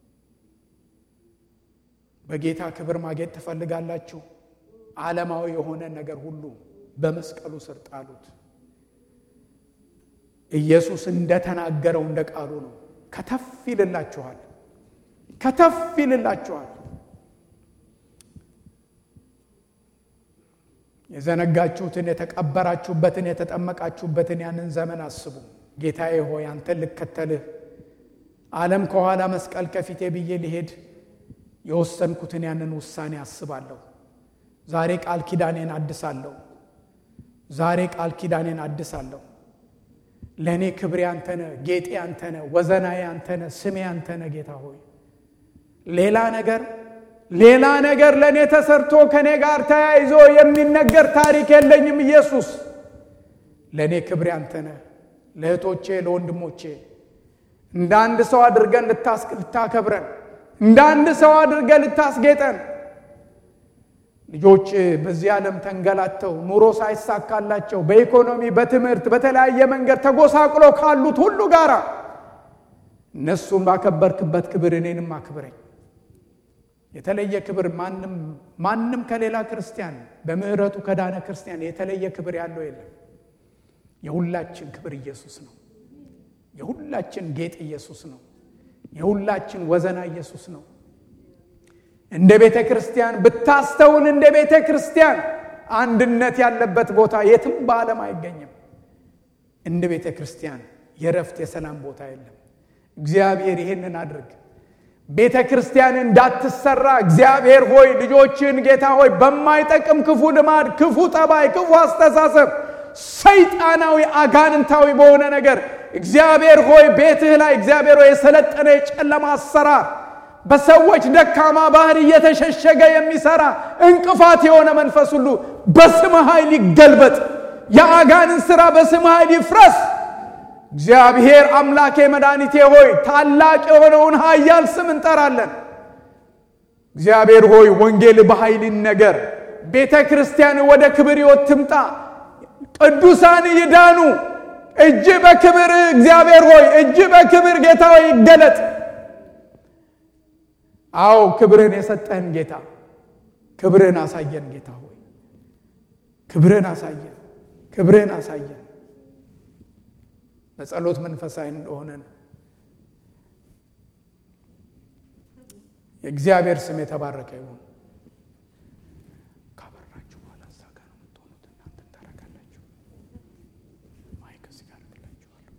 በጌታ ክብር ማጌጥ ትፈልጋላችሁ? ዓለማዊ የሆነ ነገር ሁሉ በመስቀሉ ስር ጣሉት። ኢየሱስ እንደተናገረው እንደ ቃሉ ነው። ከተፍ ይልላችኋል፣ ከተፍ ይልላችኋል። የዘነጋችሁትን የተቀበራችሁበትን የተጠመቃችሁበትን ያንን ዘመን አስቡ። ጌታዬ ሆይ አንተን ልከተልህ ዓለም ከኋላ መስቀል ከፊቴ ብዬ ሊሄድ የወሰንኩትን ያንን ውሳኔ አስባለሁ። ዛሬ ቃል ኪዳኔን አድሳለሁ። ዛሬ ቃል ኪዳኔን አድሳለሁ። ለእኔ ክብሬ አንተነ፣ ጌጤ አንተነ፣ ወዘናዬ አንተነ፣ ስሜ አንተነ። ጌታ ሆይ ሌላ ነገር ሌላ ነገር ለእኔ ተሰርቶ ከእኔ ጋር ተያይዞ የሚነገር ታሪክ የለኝም። ኢየሱስ ለእኔ ክብሬ አንተነ። ለእህቶቼ ለወንድሞቼ እንደ አንድ ሰው አድርገን ልታከብረን፣ እንደ አንድ ሰው አድርገን ልታስጌጠን ልጆች በዚህ ዓለም ተንገላተው ኑሮ ሳይሳካላቸው በኢኮኖሚ በትምህርት በተለያየ መንገድ ተጎሳቅሎ ካሉት ሁሉ ጋር እነሱን ባከበርክበት ክብር እኔንም አክብረኝ። የተለየ ክብር ማንም ማንም ከሌላ ክርስቲያን በምሕረቱ ከዳነ ክርስቲያን የተለየ ክብር ያለው የለም። የሁላችን ክብር ኢየሱስ ነው። የሁላችን ጌጥ ኢየሱስ ነው። የሁላችን ወዘና ኢየሱስ ነው። እንደ ቤተ ክርስቲያን ብታስተውል፣ እንደ ቤተ ክርስቲያን አንድነት ያለበት ቦታ የትም በዓለም አይገኝም። እንደ ቤተ ክርስቲያን የረፍት የሰላም ቦታ የለም። እግዚአብሔር ይሄንን አድርግ። ቤተ ክርስቲያን እንዳትሰራ እግዚአብሔር ሆይ ልጆችን ጌታ ሆይ በማይጠቅም ክፉ ልማድ፣ ክፉ ጠባይ፣ ክፉ አስተሳሰብ፣ ሰይጣናዊ አጋንንታዊ በሆነ ነገር እግዚአብሔር ሆይ ቤትህ ላይ እግዚአብሔር ሆይ የሰለጠነ የጨለማ አሰራር በሰዎች ደካማ ባህር እየተሸሸገ የሚሰራ እንቅፋት የሆነ መንፈስ ሁሉ በስም ኃይል ይገልበጥ። የአጋንን ሥራ በስም ኃይል ይፍረስ። እግዚአብሔር አምላኬ መድኃኒቴ ሆይ ታላቅ የሆነውን ኃያል ስም እንጠራለን። እግዚአብሔር ሆይ ወንጌል በኃይል ይነገር። ቤተ ክርስቲያን ወደ ክብር ሕይወት ትምጣ። ቅዱሳን ይዳኑ። እጅ በክብር እግዚአብሔር ሆይ እጅ በክብር ጌታ ሆይ ይገለጥ። አዎ ክብርን የሰጠህን ጌታ ክብርን አሳየን። ጌታ ሆይ ክብርን አሳየን፣ ክብርን አሳየን። በጸሎት መንፈሳዊ እንደሆነን የእግዚአብሔር ስም የተባረከ ይሁን። ካበራችሁ በኋላ እዛ ጋር ነው የምትሆኑት። እናንተ ታረጋላችሁ። ማይክ እዚህ ጋር አድርግላችኋለሁ።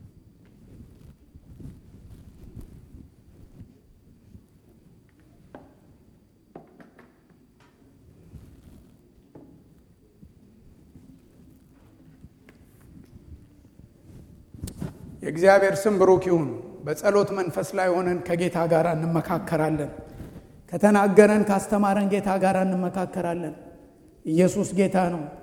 የእግዚአብሔር ስም ብሩክ ይሁን። በጸሎት መንፈስ ላይ ሆነን ከጌታ ጋር እንመካከራለን። ከተናገረን ካስተማረን ጌታ ጋር እንመካከራለን። ኢየሱስ ጌታ ነው።